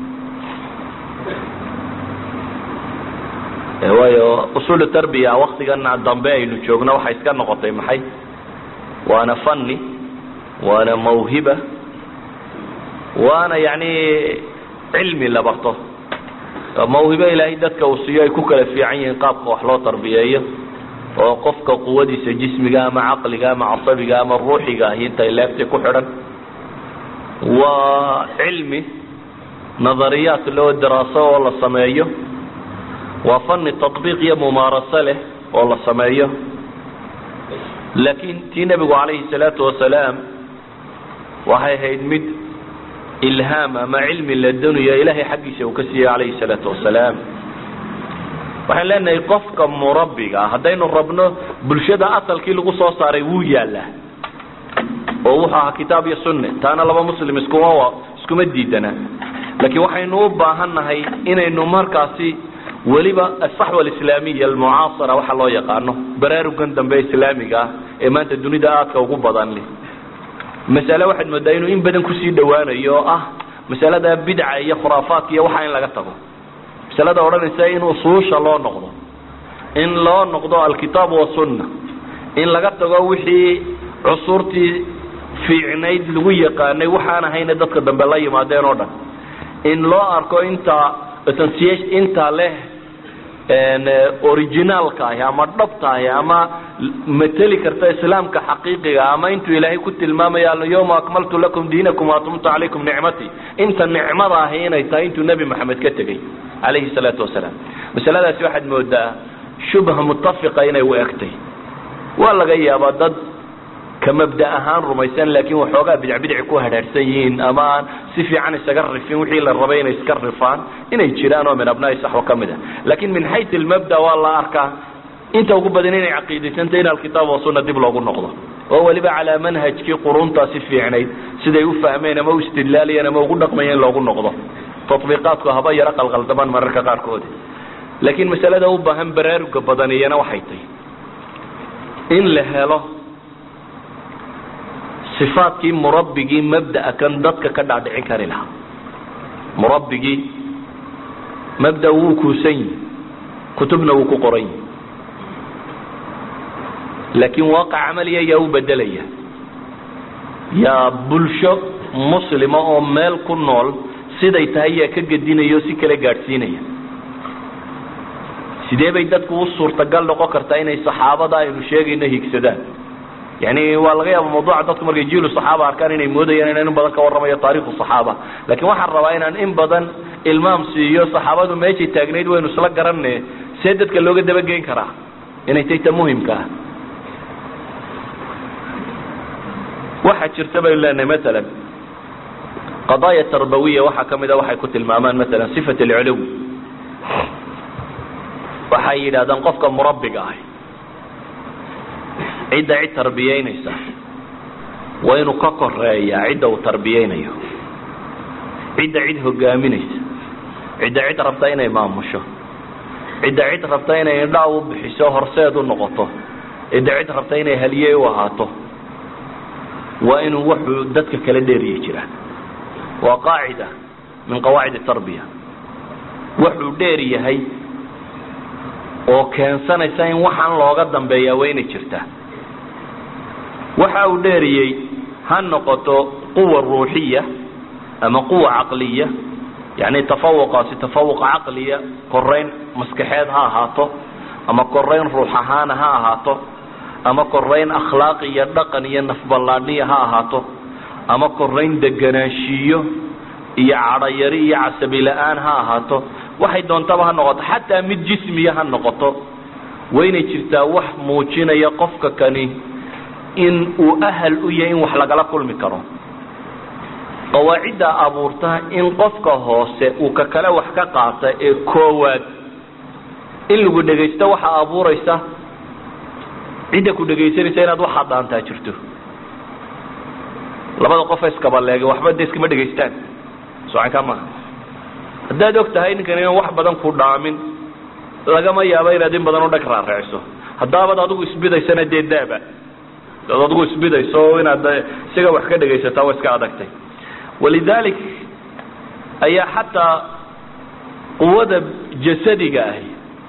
waayo usuulu tarbiya waktigan dambe aynu joogno waxay iska noqotay maxay waana fanni waana mawhiba waana yani cilmi la barto mawhibo ilaahay dadka uu siiyo ay ku kala fiican yihiin qaabka wax loo tarbiyeeyo oo qofka quwadiisa jismiga ama caqliga ama casabiga ama ruuxiga ahi intay leegtay ku xidhan waa cilmi nadariyaat loo daraaso oo la sameeyo waa fani taطbiiq iyo mumaaraso leh oo la sameeyo laakiin tii nebigu calayhi salaatu wasalaam waxay ahayd mid ilhaam ama cilmi la donayo ilaahay xaggiisa uu ka siiyey calayhi salaatu wasalaam waxaan leenahay qofka murabbiga haddaynu rabno bulshada asalkii lagu soo saaray wuu yaalaa oo wuxuu ahaa kitaab iyo sunne taana laba muslim iskuma iskuma diidana laakiin waxaynu u baahannahay inaynu markaasi weliba asaxwa alislaamiya almucaasara waxa loo yaqaano baraarugan dambe islaamiga ah ee maanta dunida aadka ugu badan leh masale waxaad moodaa inuu in badan kusii dhawaanayo oo ah masalada bidca iyo khuraafaadka iyo waxa in laga tago masalada odhanaysa in usuusha loo noqdo in loo noqdo alkitaab wasunna in laga tago wixii cusurtii fiicnayd lagu yaqaanay waxaan ahayna dadka dambe la yimaadeen oo dhan in loo arko intaa intaa leh originaalka ahi ama dhabta ahi ama mateli karta islaamka xaqiiqiga ama intuu ilaahay ku tilmaamaya alyawma akmaltu lakum diinakum waatumtu calaykum nicmatii inta nicmada ahi inay tahay intuu nebi maxamed ka tegey calayhi salaatu wasalaam masaladaasi waxaad moodaa shubha mutafiqa inay u egtay waa laga yaabaa dad ka mabda ahaan rumaysan laakiin waxoogaa bidcbidci ku hadhaadhsan yihiin ama aan si fiican isaga rifin wixii la rabay inay iska rifaan inay jiraan oo min abnaai saxwa ka mid a laakiin min xayu almabda waa la arkaa inta ugu badan inay caqiidaysantay in alkitaab wasunna dib loogu noqdo oo weliba calaa manhajkii quruntaasi fiicnayd siday u fahmeen ama u istidlaalayeen ama ugu dhaqmayeen loogu noqdo tatbiiqaadku haba yaro qalqaldamaan mararka qaarkood laakiin masalada u baahan baraaruga badan iyana waxay tahy in la helo sifaadkii murabbigii mabda'a kan dadka ka dhaadhicin kari lahaa murabbigii mabda wuu kuusan yihi kutubna wuu ku qoran yihi laakiin waaqac camaliya yaa u bedelaya yaa bulsho muslima oo meel ku nool siday tahay yaa ka gedinaya oo si kala gaadhsiinaya sidee bay dadku u suurtagal noqon kartaa inay saxaabada aynu sheegayno higsadaan yani waa laga yaaba mawduuca dadku markay jiilu saxaaba arkaan inay moodayaan inaan in badan ka warramayo taarikhu saxaaba laakiin waxaan rabaa inaan in badan ilmaam siiyo saxaabadu meeshay taagnayd waynu isla garanne see dadka looga dabageyn karaa inay tay ta muhimka ah waxaa jirta baynu leenahay maalan qadaaya tarbawiya waxaa kamid a waxay ku tilmaamaan maalan sifat alculuw waxay yidhahdaan qofka murabbiga ah cidda cid tarbiyeynaysa waa inuu ka koreeyaa cidda uu tarbiyeynayo cidda cid hogaaminaysa cidda cid rabta inay maamusho cidda cid rabta inay indhaa u bixiso horseed u noqoto cidda cid rabta inay haliyey u ahaato waa inuu wuxuu dadka kala dheeriye jiraa waa qaacida min qawaacid tarbiya wuxuu dheer yahay oo keensanaysa in waxaan looga dambeeyaa waa inay jirtaa waxa uu dheeriyey ha noqoto quwa ruuxiya ama quwa caqliya yani tafawuqaasi tafawuq caqliya korayn maskaxeed ha ahaato ama korayn ruux ahaana ha ahaato ama korayn akhlaaq iyo dhaqan iyo nafballaadhiya ha ahaato ama korayn deganaanshiiyo iyo cadhayari iyo casabi la-aan ha ahaato waxay doontaba ha noqoto xataa mid jismiya ha noqoto waynay jirtaa wax muujinaya qofka kani in uu ahal u yahay in wax lagala kulmi karo qawaacidda abuurta in qofka hoose uu ka kale wax ka qaata ee koowaad in lagu dhegaysto waxaa abuuraysa cidda ku dhegaysanaysa inaad waxaad dhaantaa jirto labada qof iskabaleega waxba de iskama dhegaystaan socankaa maaha haddaad og tahay ninkan inaan wax badan ku dhaamin lagama yaabo inaad in badan u dhag raariciso haddaabaad adigu isbidaysana dee daaba ad adigu isbidayso inaad isaga wax ka dhegaysataa waa iska adagtay walidalik ayaa xataa quwada jasadiga ahi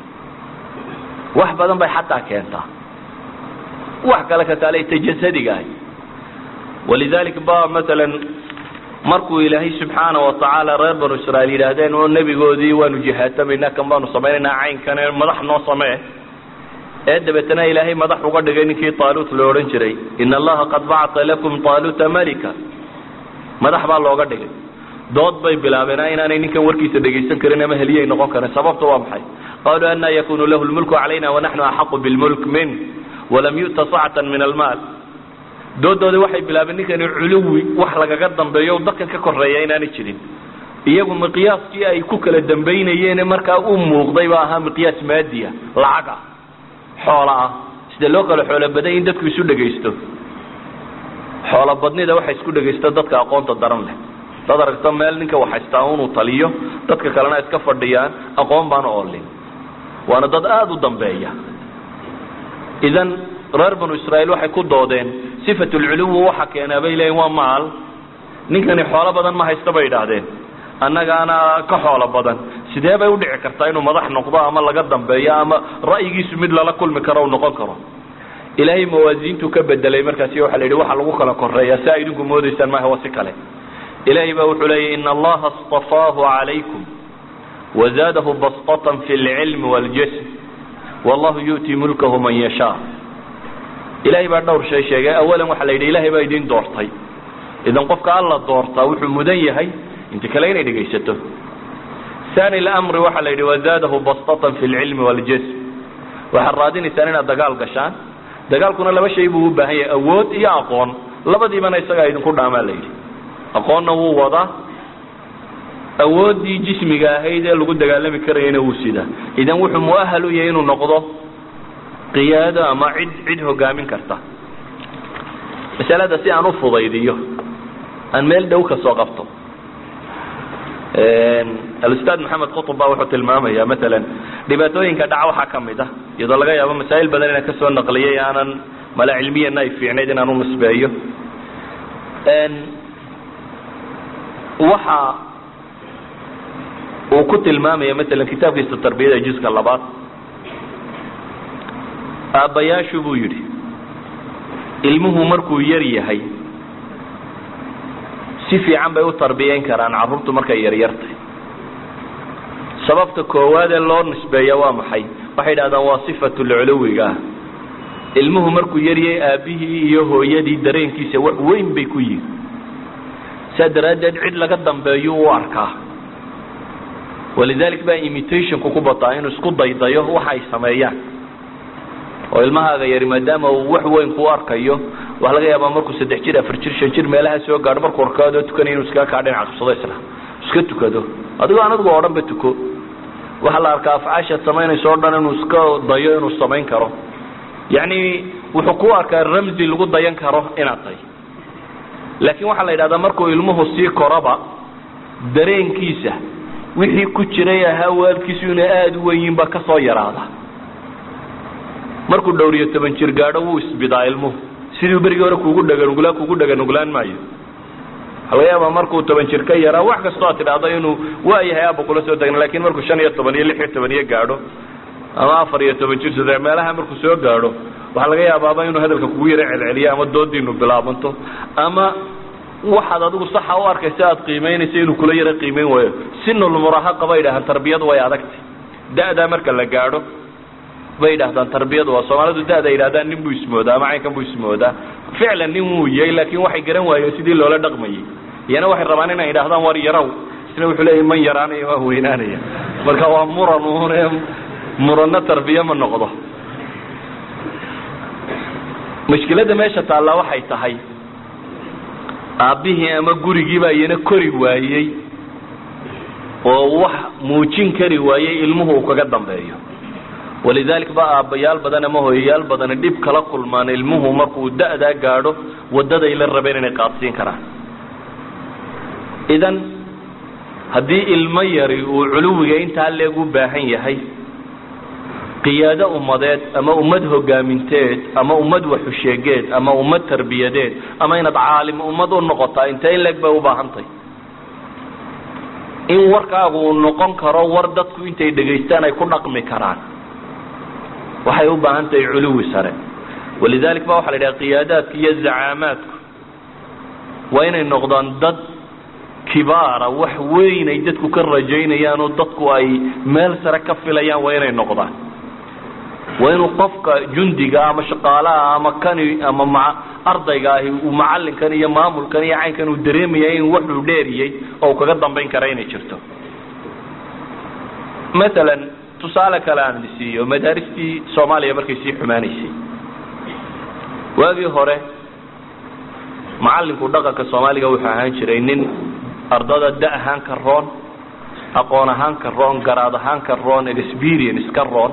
wax badan bay xataa keentaa wax kale ka taaleta jasadiga ahi walidalik ba masalan markuu ilaahay subxaana watacaala reer banu israiil yidhaahdeen oo nebigoodii waanu jihaatamayna kan baanu samaynaynaa caynkane madax noo samee ee dabeetana ilaahay madax uga dhigay ninkii taalut lo odhan jiray in allaha qad bacata lakum taaluta malika madax baa looga dhigay dood bay bilaabeen inaanay ninkan warkiisa dhegaysan karin ama heliyay noqon karin sababta waa maxay qaluu ana yakunu lahu lmulku calayna wanaxnu axaqu bilmulk min walam yu'ta sacatan min almaal doodoodii waxay bilaabeen ninkani culuwi wax lagaga dambeeyo dadkan ka koreeya inaanay jirin iyagu miqyaaskii ay ku kala dambaynayeene markaa u muuqday ba ahaa miqyaas maadiya lacag ah xoola ah sida loo kala xoolo baday in dadku isu dhegaysto xoolo badnida waxa isku dhegaysta dadka aqoonta daran leh dad aragto meel ninka waxhaystaa inuu taliyo dadka kalena iska fadhiyaan aqoon baana oolin waana dad aada u dambeeya idan reer banu israiil waxay ku doodeen sifat lculuwi waxa keenaa bay leeyiin waa maal ninkani xoolo badan ma haysta bay idhaahdeen annagaana ka xoolo badan sidee bay udhici kartaa inuu madax noqdo ama laga dambeeyo ama ra'yigiisu mid lala kulmi karo u noqon karo ilaahay mawaasiintuu ka bedelay markaasi waxa la yidhi waxa lagu kala koreeya si a idinku moodaysaan maaha waa si kale ilaahay baa wuxuu leeyay in allaha اstafaahu calaykum wazaadahu basطatan fi اlcilmi wاljism wallahu yu'ti mulkahu man yashaa ilahay baa dhowr shay sheegay awalan waxaa la yidhi ilahay baa idin doortay idan qofka alla doortaa wuxuu mudan yahay inta kale inay dhegaysato ani lamri waxaa la yidhi wazaadahu basطatan fi اlcilmi wاljism waxaad raadinaysaan inaad dagaal gashaan dagaalkuna laba shay buu u baahan yahay awood iyo aqoon labadiibana isagaa idinku dhaamaa la yidhi aqoonna wuu wadaa awooddii jismiga ahayd ee lagu dagaalami karayana wuu sidaa idan wuxuu muahal u yahay inuu noqdo qiyaado ama cid cid hogaamin karta masalada si aan u fudaydiyo aan meel dhow ka soo qabto alustaad maxamed qutub ba wuxuu tilmaamaya maalan dhibaatooyinka dhaca waxaa ka mid ah iyadoo laga yaabo masaa'il badan inaan kasoo naqliyay aanan mala cilmiyana ay fiicnayd inaan u nisbeeyo waxa uu ku tilmaamaya maalan kitaabkiisa tarbiyada juska labaad aabbayaashu buu yidhi ilmuhu markuu yar yahay si fiican bay u tarbiyeyn karaan carruurtu markay yaryartay sababta koowaad ee loo nisbeeya waa maxay waxay yidhahdaan waa sifatulculuwiga ah ilmuhu markuu yaryay aabbihii iyo hooyadii dareenkiisa wax weyn bay ku yihin saa daraaddeed cid laga dambeeyo u arkaa walidalik baa imitationku ku bataa inuu isku daydayo waxa ay sameeyaan oo ilmahaaga yari maadaama uu wax weyn ku arkayo waxaa laga yaabaa markuu saddex jir afar jir shan jir meelaha soo gaadho markuu arkaadoo tukanay inuu iskaga kaa dhinac qabsado isla iska tukado adigoo aan adigu oo dhan ba tuko waxaa la arkaa afcaashaad samaynayso o dhan inuu iska dayo inuu samayn karo yacni wuxuu ku arkaa ramsi lagu dayan karo inaad tahay laakiin waxaa la yidhahdaa markuu ilmuhu sii koraba dareenkiisa wixii ku jiray ahaa waalkiisu inay aada u wenyiin baa kasoo yaraada markuu dhowr iyo toban jir gaadho wuu isbidaa ilmuhu sidii berigii hore kuugu dhaganugulaa kuugu dhaganuglaan maayo waxaa laga yaabaa markuu toban jir ka yaraa wax kastoo aad tidhaahdo inuu waayahay aaba kula soo tagna lakin markuu shan iyo toban iyo lix iyo toban iyo gaadho ama afar iyo toban jir saddex meelaha markuu soo gaadho waxaa laga yaabaaba inuu hadalka kugu yaro celceliyo ama doodiinu bilaabanto ama waxaad adigu saxa u arkaysa aad qiimaynaysa inuu kula yaro qiimayn waayo sinulmurahaqa bay idhahdaan tarbiyadu way adagtay da'daa marka la gaadho bay yidhahdaan tarbiyadu waa soomaalidu da'da yidhahdaan nin buu ismoodaa ama caynkan buu ismoodaa ficlan nin wuu yahay laakin waxay garan waayeen sidii loola dhaqmayay iyana waxay rabaan inay yidhahdaan war yarow isna wuxuu leeyahy man yaraanaya waa weynaanaya marka waa muran une muranno tarbiye ma noqdo mushkiladda meesha taallaa waxay tahay aabbihii ama gurigiibaa iyana kori waayey oo wax muujin kari waayey ilmuhu uu kaga dambeeyo walidalik ba aabbayaal badan ama hooyayaal badan dhib kala kulmaan ilmuhu markuu da'daa gaadho waddaday la rabeen inay qaadsiin karaan idan haddii ilmo yari uu culuwiga intaa leeg u baahan yahay qiyaado ummadeed ama ummad hogaaminteed ama ummad waxusheegeed ama ummad tarbiyadeed ama inaad caalim ummad u noqotaa intee in leeg bay u baahantahy in warkaagu uu noqon karo war dadku intay dhegaystaan ay ku dhaqmi karaan waxay u baahan tahay culuwi sare walidalik ba waxa la yidhaha qiyaadaadka iyo zacaamaadku waa inay noqdaan dad kibaara wax weyn ay dadku ka rajaynayaan oo dadku ay meel sare ka filayaan waa inay noqdaan waa inuu qofka jundiga ama shaqaalaha ama kani ama ma ardayga ahi uu macalinkan iyo maamulkan iyo caynkan uu dareemaya in waxuu dheeriyey oo uu kaga dambayn kara inay jirto maalan tusaale kale aan isiiyo madaaristii soomaaliya markay sii xumaanaysay waagii hore macalinku dhaqanka soomaaliga wuxuu ahaan jiray nin ardada da ahaan ka roon aqoon ahaan ka roon garaad ahaan ka roon experience ka roon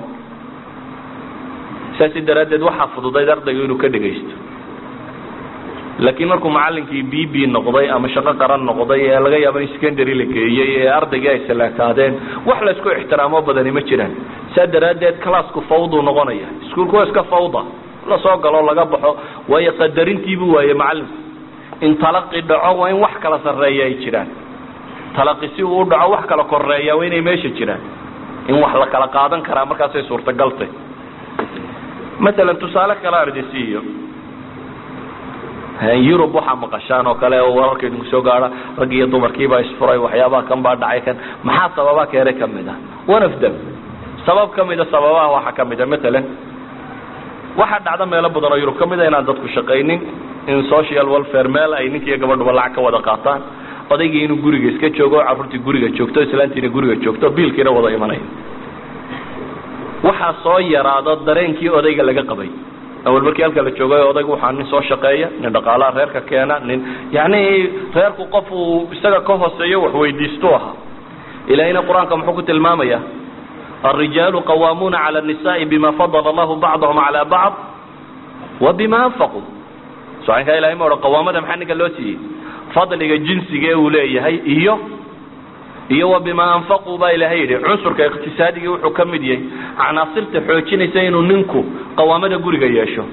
saasi daraaddeed waxaa fududayd ardaygu inuu ka dhegaysto laakiin markuu macalinkii b b noqday ama shaqo qaran noqday ee laga yaabo in secondary la geeyey ee ardaygii ay salaakaadeen wax laysku ixtiraamo badani ma jiraan saa daraaddeed classku fawduu noqonaya iskuolku waa iska fawda lasoo galo laga baxo waayo qadarintiibuu waaye macalinku in talaqi dhaco waa in wax kala sarreeya ay jiraan talaqi si uu u dhaco wax kala koreeya waa inay meesha jiraan in wax la kala qaadan karaa markaasay suurtagaltay maalan tusaale kale ardisiiyo yurub waxaa maqashaan oo kale oo wararka idinku soo gaada rag iyo dumarkiibaa isfuray waxyaabaha kan baa dhacay kan maxaa sababa keene kamid a one of them sabab kamida sababaha waxaa kamid a maalan waxaa dhacda meelo badan oo yurub kamid a inaan dadku shaqaynin in social welfare meel ay ninkiiyo gabadhuba lacag ka wada qaataan odaygii inuu guriga iska joogo carruurtii guriga joogto islaantiina guriga joogto biilkiina wada imanaya waxaa soo yaraado dareenkii odayga laga qabay awal markii halka la joogay odaygu waxaa nin soo shaqeeya nin dhaqaalaha reerka keena nin yani reerku qof uu isaga ka hooseeyo wax weydiistu ahaa ilahina qur-aanka muxuu ku tilmaamaya الرجال قوامون على النساء بما فضل الله بعضهم على بعض وبما أنفقوا socankaa ilahay ma odhan qawaamada maxaa ninka loo siiyey fadliga jinsiga uu leeyahay iyo iyo wa bima anfaquu baa ilahay yidhi cunsurka iqtisaadigii wuxuu ka mid yahay canaasirta xoojinaysa inuu ninku qawaamada guriga yeesho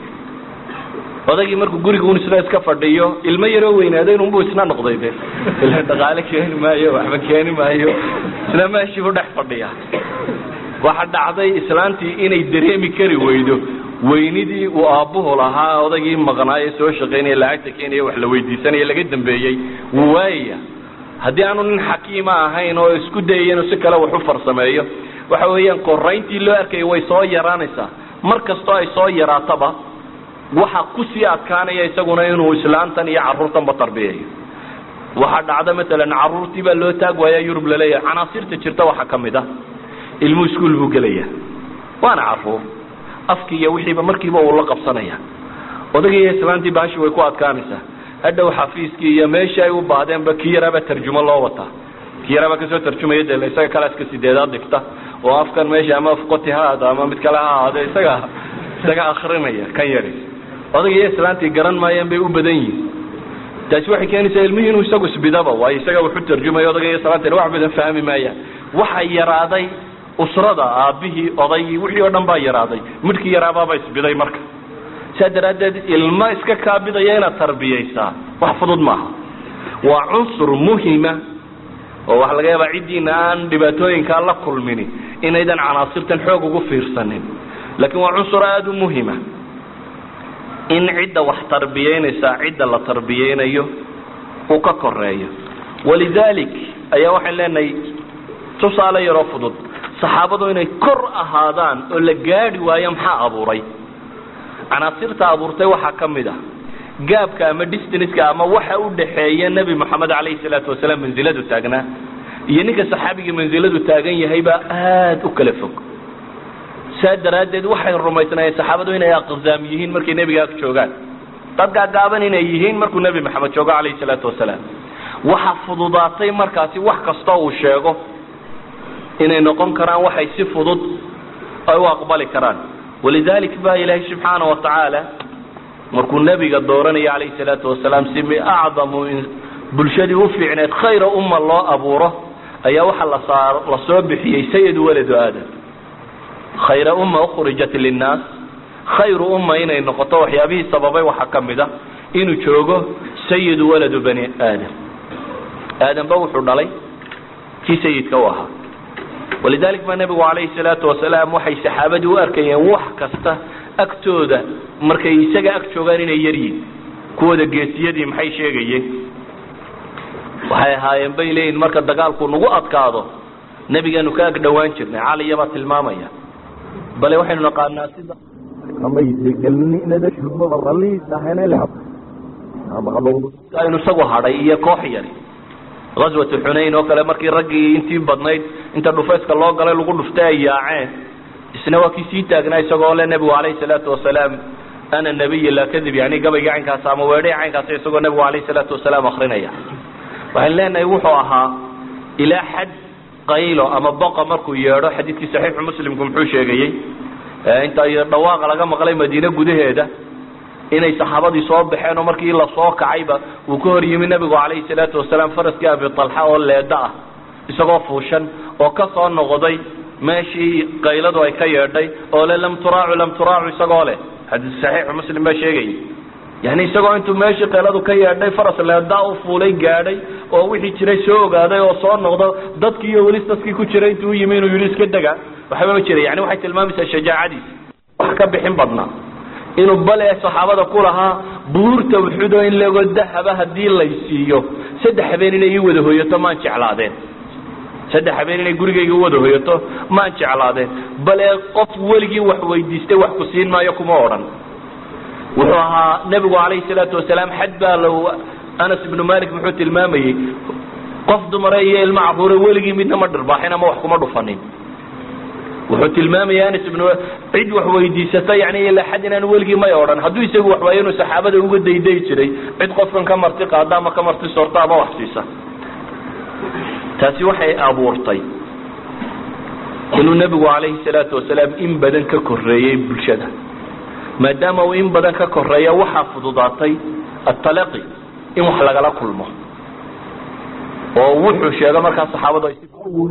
odaygii markuu guriga un isna iska fadhiyo ilmo yaroo weynaaday inunbuu isna noqday de ila dhaqaale keeni maayo waxba keeni maayo isna meeshiibu dhex fadhiya waxa dhacday islaantii inay dareemi kari weydo weynidii uu aabbuhu lahaa odaygii maqnaaye soo shaqaynaya lacagta keenaya wax la weydiisanaya laga dambeeyey wuu waayaya haddii aanu nin xakiima ahayn oo isku dayaya inuu si kale wax u farsameeyo waxa weeyaan korayntii loo arkaya way soo yaraanaysaa mar kastoo ay soo yaraataba waxa kusii adkaanaya isaguna inuu islaantan iyo carruurtanba tarbiyayo waxaa dhacda matalan carruurtii baa loo taag waaya yurub laleeyahay canaasirta jirta waxaa ka mid ah ilmuhu iskuol buu gelaya waana carruur afki iyo wixiiba markiiba uu la qabsanaya odagii iyo islaantii baashi way ku adkaanaysaa hadhow xafiiskii iyo meeshii ay u baahdeenba kii yaraabaa tarjumo loo wataa kii yaraabaa kasoo tarjumaya de isaga kalaaska sideedaad dhigta oo afkan meesha ama afqoti ha ahaado ama mid kale ha ahaado isaga isaga akrinaya kan yari odagii iyo islaantii garan maayeen bay u badan yihin taasi waxay keenaysaa ilmihii inuu isagu isbidaba waayo isaga wuxu tarjumaya odaga iyo islaantina wax badan fahmi maayaan waxa yaraaday usrada aabbihii odaygii wixii oo dhan baa yaraaday midhkii yaraabaaba isbiday marka saa daraaddeed ilmo iska kaabidaya inaad tarbiyaysaa wax fudud maaha waa cunsur muhima oo waxa laga yaabaa ciddiina aan dhibaatooyinkaa la kulmini inaydan canaasirtan xoog ugu fiirsanin laakiin waa cunsur aada u muhima in cidda wax tarbiyeynaysaa cidda la tarbiyeynayo uu ka koreeyo walidalik ayaa waxaan leenahay tusaale yaroo fudud saxaabadu inay kor ahaadaan oo la gaadhi waayo maxaa abuuray canaasirta abuurtay waxaa ka mid ah gaabka ama distanska ama waxa u dhaxeeya nebi moxamed calayhi salaatu wasalaam mansiladu taagnaa iyo ninka saxaabiga mansiladu taagan yahaybaa aada u kala fog saa daraaddeed waxay rumaysnaayeen saxaabadu inay aqzaam yihiin markay nebiga ag joogaan dad gaagaaban inay yihiin markuu nebi maxamed joogo calayhi salaatu wasalaam waxa fududaatay markaasi wax kastoo uu sheego inay noqon karaan waxay si fudud ay u aqbali karaan walidalik ba ilaahay subxaana wa tacaala markuu nebiga dooranayo calayhi salaatu wasalaam si acdamu bulshadii u fiicneed khayra umma loo abuuro ayaa waxaa lasaa la soo bixiyey sayid waladu aadam khayra umma ukhrijat linnaas khayru umma inay noqoto waxyaabihii sababay waxaa ka mid a inuu joogo sayidu waladu bani aadam aadamba wuxuu dhalay kii sayidka u ahaa walidalik baa nebigu calayhi salaatu wasalaam waxay saxaabadii u arkayeen wax kasta agtooda markay isaga ag joogaan inay yaryihin kuwooda geesiyadii maxay sheegayeen waxay ahaayeen bay leeyihin marka dagaalku nagu adkaado nebigaanu ka ag dhowaan jirnay caliyabaa tilmaamaya bale waxaynu naqaanaa sida aynu isagu hadhay iyo koox yari aswatu xunayn oo kale markii raggii intii badnayd inta dhufayska loo galay lagu dhuftay ay yaaceen isna waa kii sii taagnaa isagoo le nebigu calayhi salaatu wasalaam ana nabiy laa kadib yani gabaygii caynkaas ama weedhay caynkaas isagoo nebigu calayhi salaatu wasalaam akrinaya waxaan leenahay wuxuu ahaa ilaa xad qaylo ama boqa markuu yeedho xadiidkii saxiixu muslimku muxuu sheegayey inta dhawaaqa laga maqlay madiine gudaheeda inay saxaabadii soo baxeen oo markii lasoo kacayba uu ka hor yimi nebigu calayhi salaatu wasalaam faraskii abi talxa oo leeda ah isagoo fuushan oo ka soo noqday meeshii qayladu ay ka yeedhay oo le lam turaacu lam turaacu isagoo leh xadiis saxiixu muslim baa sheegayay yani isagoo intuu meeshii qayladu ka yeedhay faras leeda u fuulay gaadhay oo wixii jiray soo ogaaday oo soo noqdo dadkii iyo welis dadkii ku jiray intuu u yimi inuu yidhi iska dega waxba ma jira yani waxay tilmaamaysaa shajaacadiisa wax ka bixin badnaa inuu bale saxaabada ku lahaa buurta uxudo in lago dahaba haddii lay siiyo saddex habeen inay ii wada hoyato maan jeclaadeen saddex habeen inay gurigayga u wada hoyato maan jeclaadeen bale qof weligii wax weydiistay wax ku siin maayo kuma odhan wuxuu ahaa nebigu calayhi salaatu wasalaam xad baa l anas ibnu malik muxuu tilmaamayey qof dumare iyo ilmo caruure weligii midna ma dhirbaaxin ama wax kuma dhufanin wuxuu tilmaamaya anas ibnu cid wax weydiisata yani ilaa xad inaan weligii may odhan hadduu isagu wax waayo inuu saxaabada uga dayday jiray cid qofkan ka marti qaada ama ka marti soorta ama wax siisa taasi waxay abuurtay inuu nebigu calayhi salaatu wasalaam in badan ka koreeyey bulshada maadaama uu in badan ka koreeya waxaa fududaatay atalaqi in wax lagala kulmo oo wuxuu sheego markaa saxaabadu ay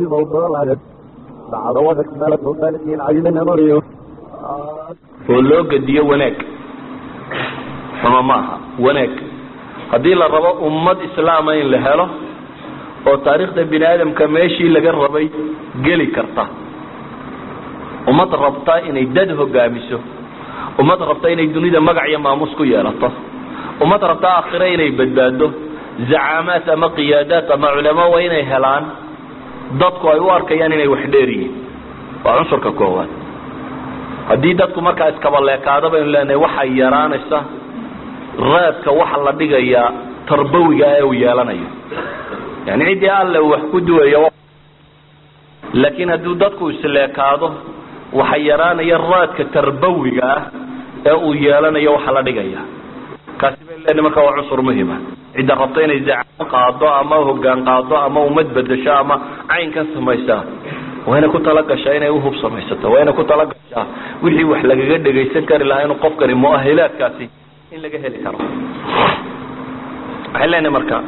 oo loo gediyo wanaag xumo ma aha wanaag haddii la rabo ummad islaama in la helo oo taariikhda bini aadamka meeshii laga rabay geli karta ummad rabta inay dad hogaamiso ummad rabta inay dunida magac iyo maamuus ku yeelato ummad rabta aakhire inay badbaado zacaamaat ama qiyaadaat ama culamo waa inay helaan dadku ay u arkayaan inay wax dheer yihiin waa cunsurka koowaad haddii dadku markaa iskabaleekaado baynu leenahay waxay yaraanaysa raadka waxa la dhigayaa tarbawiga ee uu yeelanayo yani ciddii alle uu wax ku duwayo laakiin hadduu dadku isleekaado waxa yaraanaya raadka tarbawiga ah ee uu yeelanayo waxa la dhigaya kaasi baynu leenahay marka waa cunsur muhima cidda rabta inay zacaan qaado ama hogaan qaado ama ummad bedesho ama caynkan samaysaa waa inay ku talagashaa inay uhub samaysato waa inay ku talagashaa wixii wax lagaga dhegaysan kari lahaa inuu qofkani muahilaadkaasi in laga heli karo waxay leenahay marka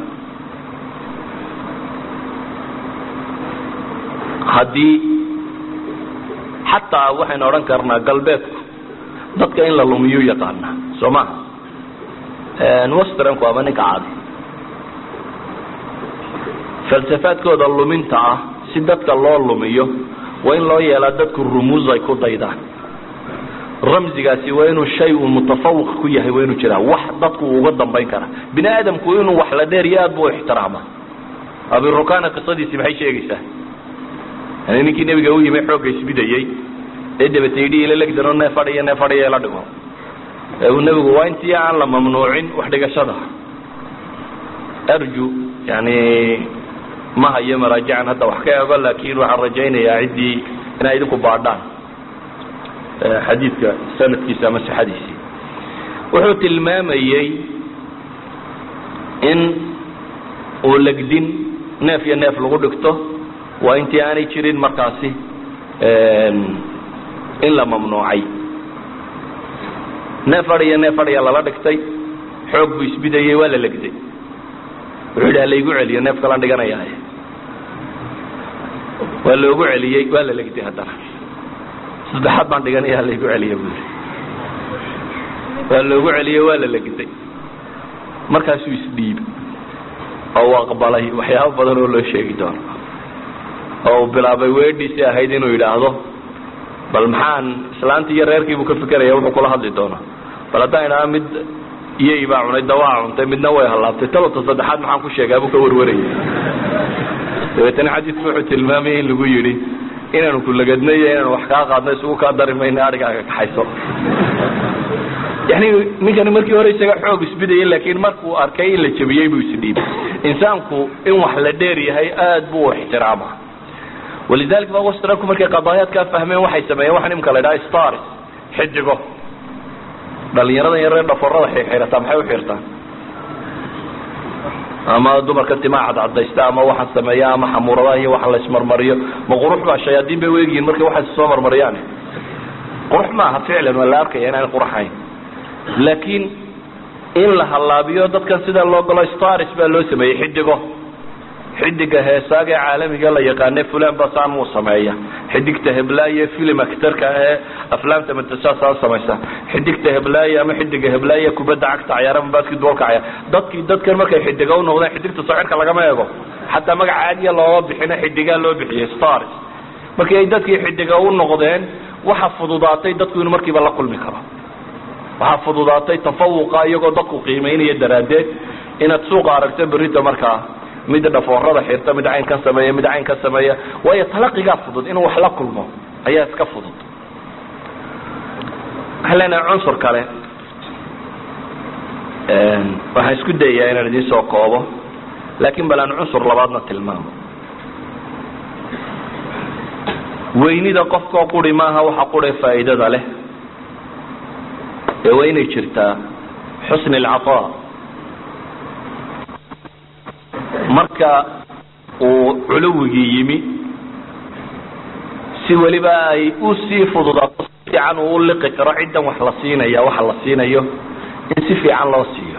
haddii xataa waxaynu odhan karnaa galbeedku dadka in la lumiyuu yaqaanaa soo maha westranku ama ninka caadi falsafaadkooda luminta ah si dadka loo lumiyo waa in loo yeelaa dadku rumuus ay ku daydaan ramzigaasi waa inuu shay uu mutafawiq ku yahay waa inuu jiraa wax dadku uu uga dambayn kara bini aadamku inuu wax la dheeriyo aad bu ixtiraama abirukana qisadiisi maxay sheegaysaa yani ninkii nebiga u yimi xoogga isbidayey ee dabata yidhi ila legdano nee fadhiya nee fadhiya ila dhigo ee uu nebigu waa intii aan la mamnuucin wax dhigashada arju yani ma hayo maraajican hadda wax ka ego laakin waxaan rajaynayaa ciddii inay idinku baadhaan xadiidka sanadkiisa ama sixadiisii wuxuu tilmaamayey in uu legdin neef iyo neef lagu dhigto waa intii aanay jirin markaasi in la mamnuucay neef adhiya neef adhiya lala dhigtay xoog buu isbidayey waa la legday wuxuu yidhi halaygu celiyo neef kalaan dhiganayaaye waa loogu celiyey waa la legday haddana saddexaad baan dhiganaya halaygu celiyo buu yidhi waa loogu celiyey waa la legday markaasuu isdhiibi oo uu aqbalay waxyaabo badan oo loo sheegi doono oo uu bilaabay weedhiisii ahayd inuu yidhaahdo bal maxaan islaantii iyo reerkiibuu ka fikeraya wuxuu kula hadli doonaa bal haddaan idhaha mid iyay baa cunay dawaa cuntay midna way hallaabtay talota saddexaad maxaan ku sheegaa buu ka warwarayay dabeetana xadiidku wuxuu tilmaamayay in lagu yidhi inaanu kulagadno iyo inaanu wax kaa qaadno isugu kaa dari mayno adhigaaga kaxayso yani ninkani markii hore isaga xoog isbidayay laakiin markuu arkay in la jebiyey buu isdhiibay insaanku in wax la dheer yahay aad buu u ixtiraama walidalika ba wastranku markay qadaayaadkaa fahmeen waxay sameeyeen waxa imka la idhaha stars xidigo dhalinyaradan yaree dhaforada xirxirataa maxay u xirtaan ama dumarka timaa cadcadaysta ama waxa sameeya ama xamuuradaha iyo waxa la ismarmariyo ma qurux baa shayaadiin bay weegiyiin markay waxaas soo marmariyaan qurux maaha ficlan waa la arkaya inaan qurxayn laakiin in la halaabiyo dadkan sida loo galo stars baa loo sameeyey xidigo xidiga heesaaga ee caalamiga la yaqaane fulan ba saan muu sameeya xidigta heblaaye film actorka ee aflaamta matasaasa samaysa xidigta heblaaye ama xidiga heblaaye kubadda cagta cayaar ama basketballka cayaar dadkii dadkan markay xidiga u noqdeen xidigta socirka lagama eego xataa magac caadiya looma bixino xidigaa loo bixiyey stars markii ay dadkii xidiga u noqdeen waxa fududaatay dadku inuu markiiba la kulmi karo waxaa fududaatay tafawuqa iyagoo dadku qiimaynaya daraaddeed inaad suuqa aragto berita markaa mid dhafoorada xirta mid cayn ka sameeya mid cayn ka sameeya waayo talaqigaa fudud inuu wax la kulmo ayaa iska fudud waxaan leenahay cunsur kale waxaan isku dayayaa inaan idin soo koobo laakiin bal aan cunsur labaadna tilmaamo weynida qofkoo quri maaha waxa qure faa'iidada leh ee waa inay jirtaa xusni alcataa marka uu culuwigii yimi si weliba ay u sii fududaato si fiican uu u liqi karo ciddan wax la siinaya waxa la siinayo in si fiican loo siiyo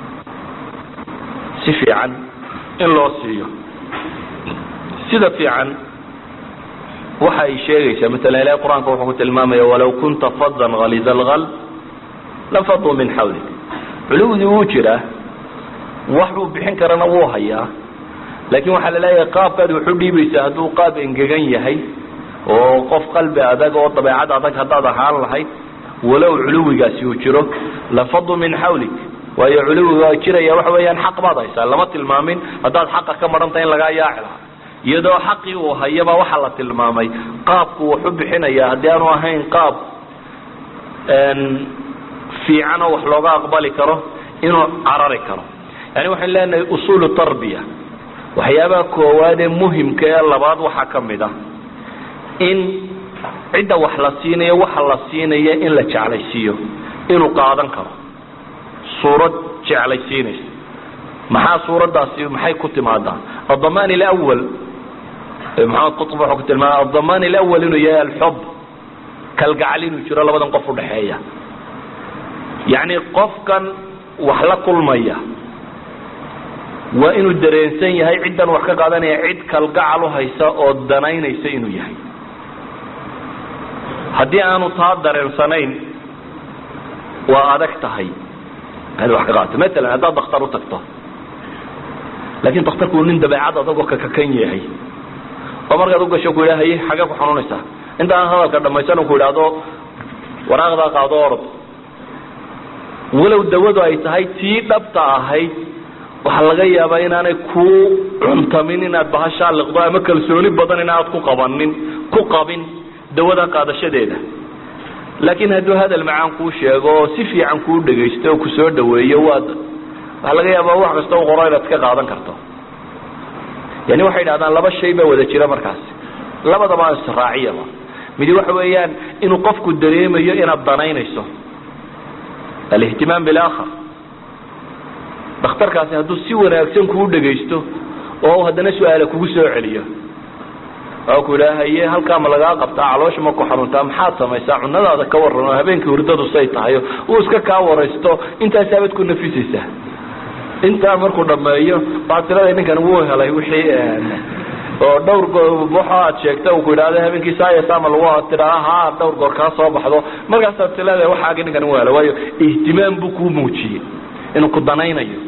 si fiican in loo siiyo sida fiican waxa ay sheegaysaa maala ilahi qur-aanka wuxuu ku tilmaamaya walaw kunta fadan haliza alqalb lanfaduu min xawlik culuwdii wuu jiraa wax buu bixin karana wuu hayaa laakiin waxaa la leeyahay qaabkaad waxu dhiibaysaa hadduu qaab engegan yahay oo qof qalbi adag oo dabeecad adag haddaad ahaan lahayd walow culuwigaasi uu jiro lafadu min xawlik waayo culuwiga jiraya waxa weeyaan xaq baad haysaa lama tilmaamin haddaad xaqa ka maranta in lagaa yaaci lahaa iyadoo xaqii uu hayaba waxaa la tilmaamay qaabku wuxu bixinaya haddii aanu ahayn qaab fiican oo wax looga aqbali karo inuu carari karo yani waxaan leenahay usuulu tarbiya waxyaabaha koowaad ee muhimka ee labaad waxaa ka mid ah in cidda wax la siinayo waxa la siinaya in la jeclaysiiyo inuu qaadan karo suurad jeclaysiinaysa maxaa suuraddaasi maxay ku timaadaa addamaan ilawal maxamed qutb wuxuu ku tilmaamay addamaan ilawal inuu yahay alxub kalgacal inuu jiro labadan qof udhaxeeya yacni qofkan wax la kulmaya waa inuu dareensan yahay ciddan wax ka qaadanaya cid kalgacal u haysa oo danaynaysa inuu yahay haddii aanu taa dareensanayn waa adag tahay inaad wax ka qaadato matalan haddaad daktar u tagto laakiin daktarku uu nin dabeecad adagoo kakakan yahay oo markaad ugasho ku yidhaha haye xagee ku xanuunaysaa intaan hadalka dhamaysan ku idhaahdo waraaqdaa qaado orod walow dawadu ay tahay tii dhabta ahayd waxaa laga yaabaa inaanay ku cuntamin inaad bahashaa liqdo ama kalsooni badan inaad ku qabanin ku qabin dawada qaadashadeeda laakiin hadduu hadal macaan kuu sheego oo si fiican kuu dhegaysto oo kusoo dhaweeyo waad waxaa laga yaabaa wax kasta u qoro inaad ka qaadan karto yani waxay idhahdaan laba shay baa wada jira markaasi labadaba israaciyaba midi waxa weeyaan inuu qofku dareemayo inaad danaynayso alihtimaam bilakhar dhakhtarkaasi hadduu si wanaagsan kuu dhegaysto oo haddana su-aala kugu soo celiyo oo ku idhaha haye halkaa ma lagaa qabtaa caloosha ma ku xanuuntaa maxaad samaysaa cunadaada ka waran oo habeenkii hurdadu say tahay uu iska kaa waraysto intaasaabad ku nafisaysaa intaa markuu dhameeyo waxaad tirada ninkan wuu helay wixii oo dhowr waxa aad sheegta uu ku idhahda habeenkii saaya sama lagu tiraa ha dhowr goor kaa soo baxdo markaasaad tileeda waxaagi ninkan wuu helay waayo ihtimaam buu kuu muujiyey inuu ku danaynayo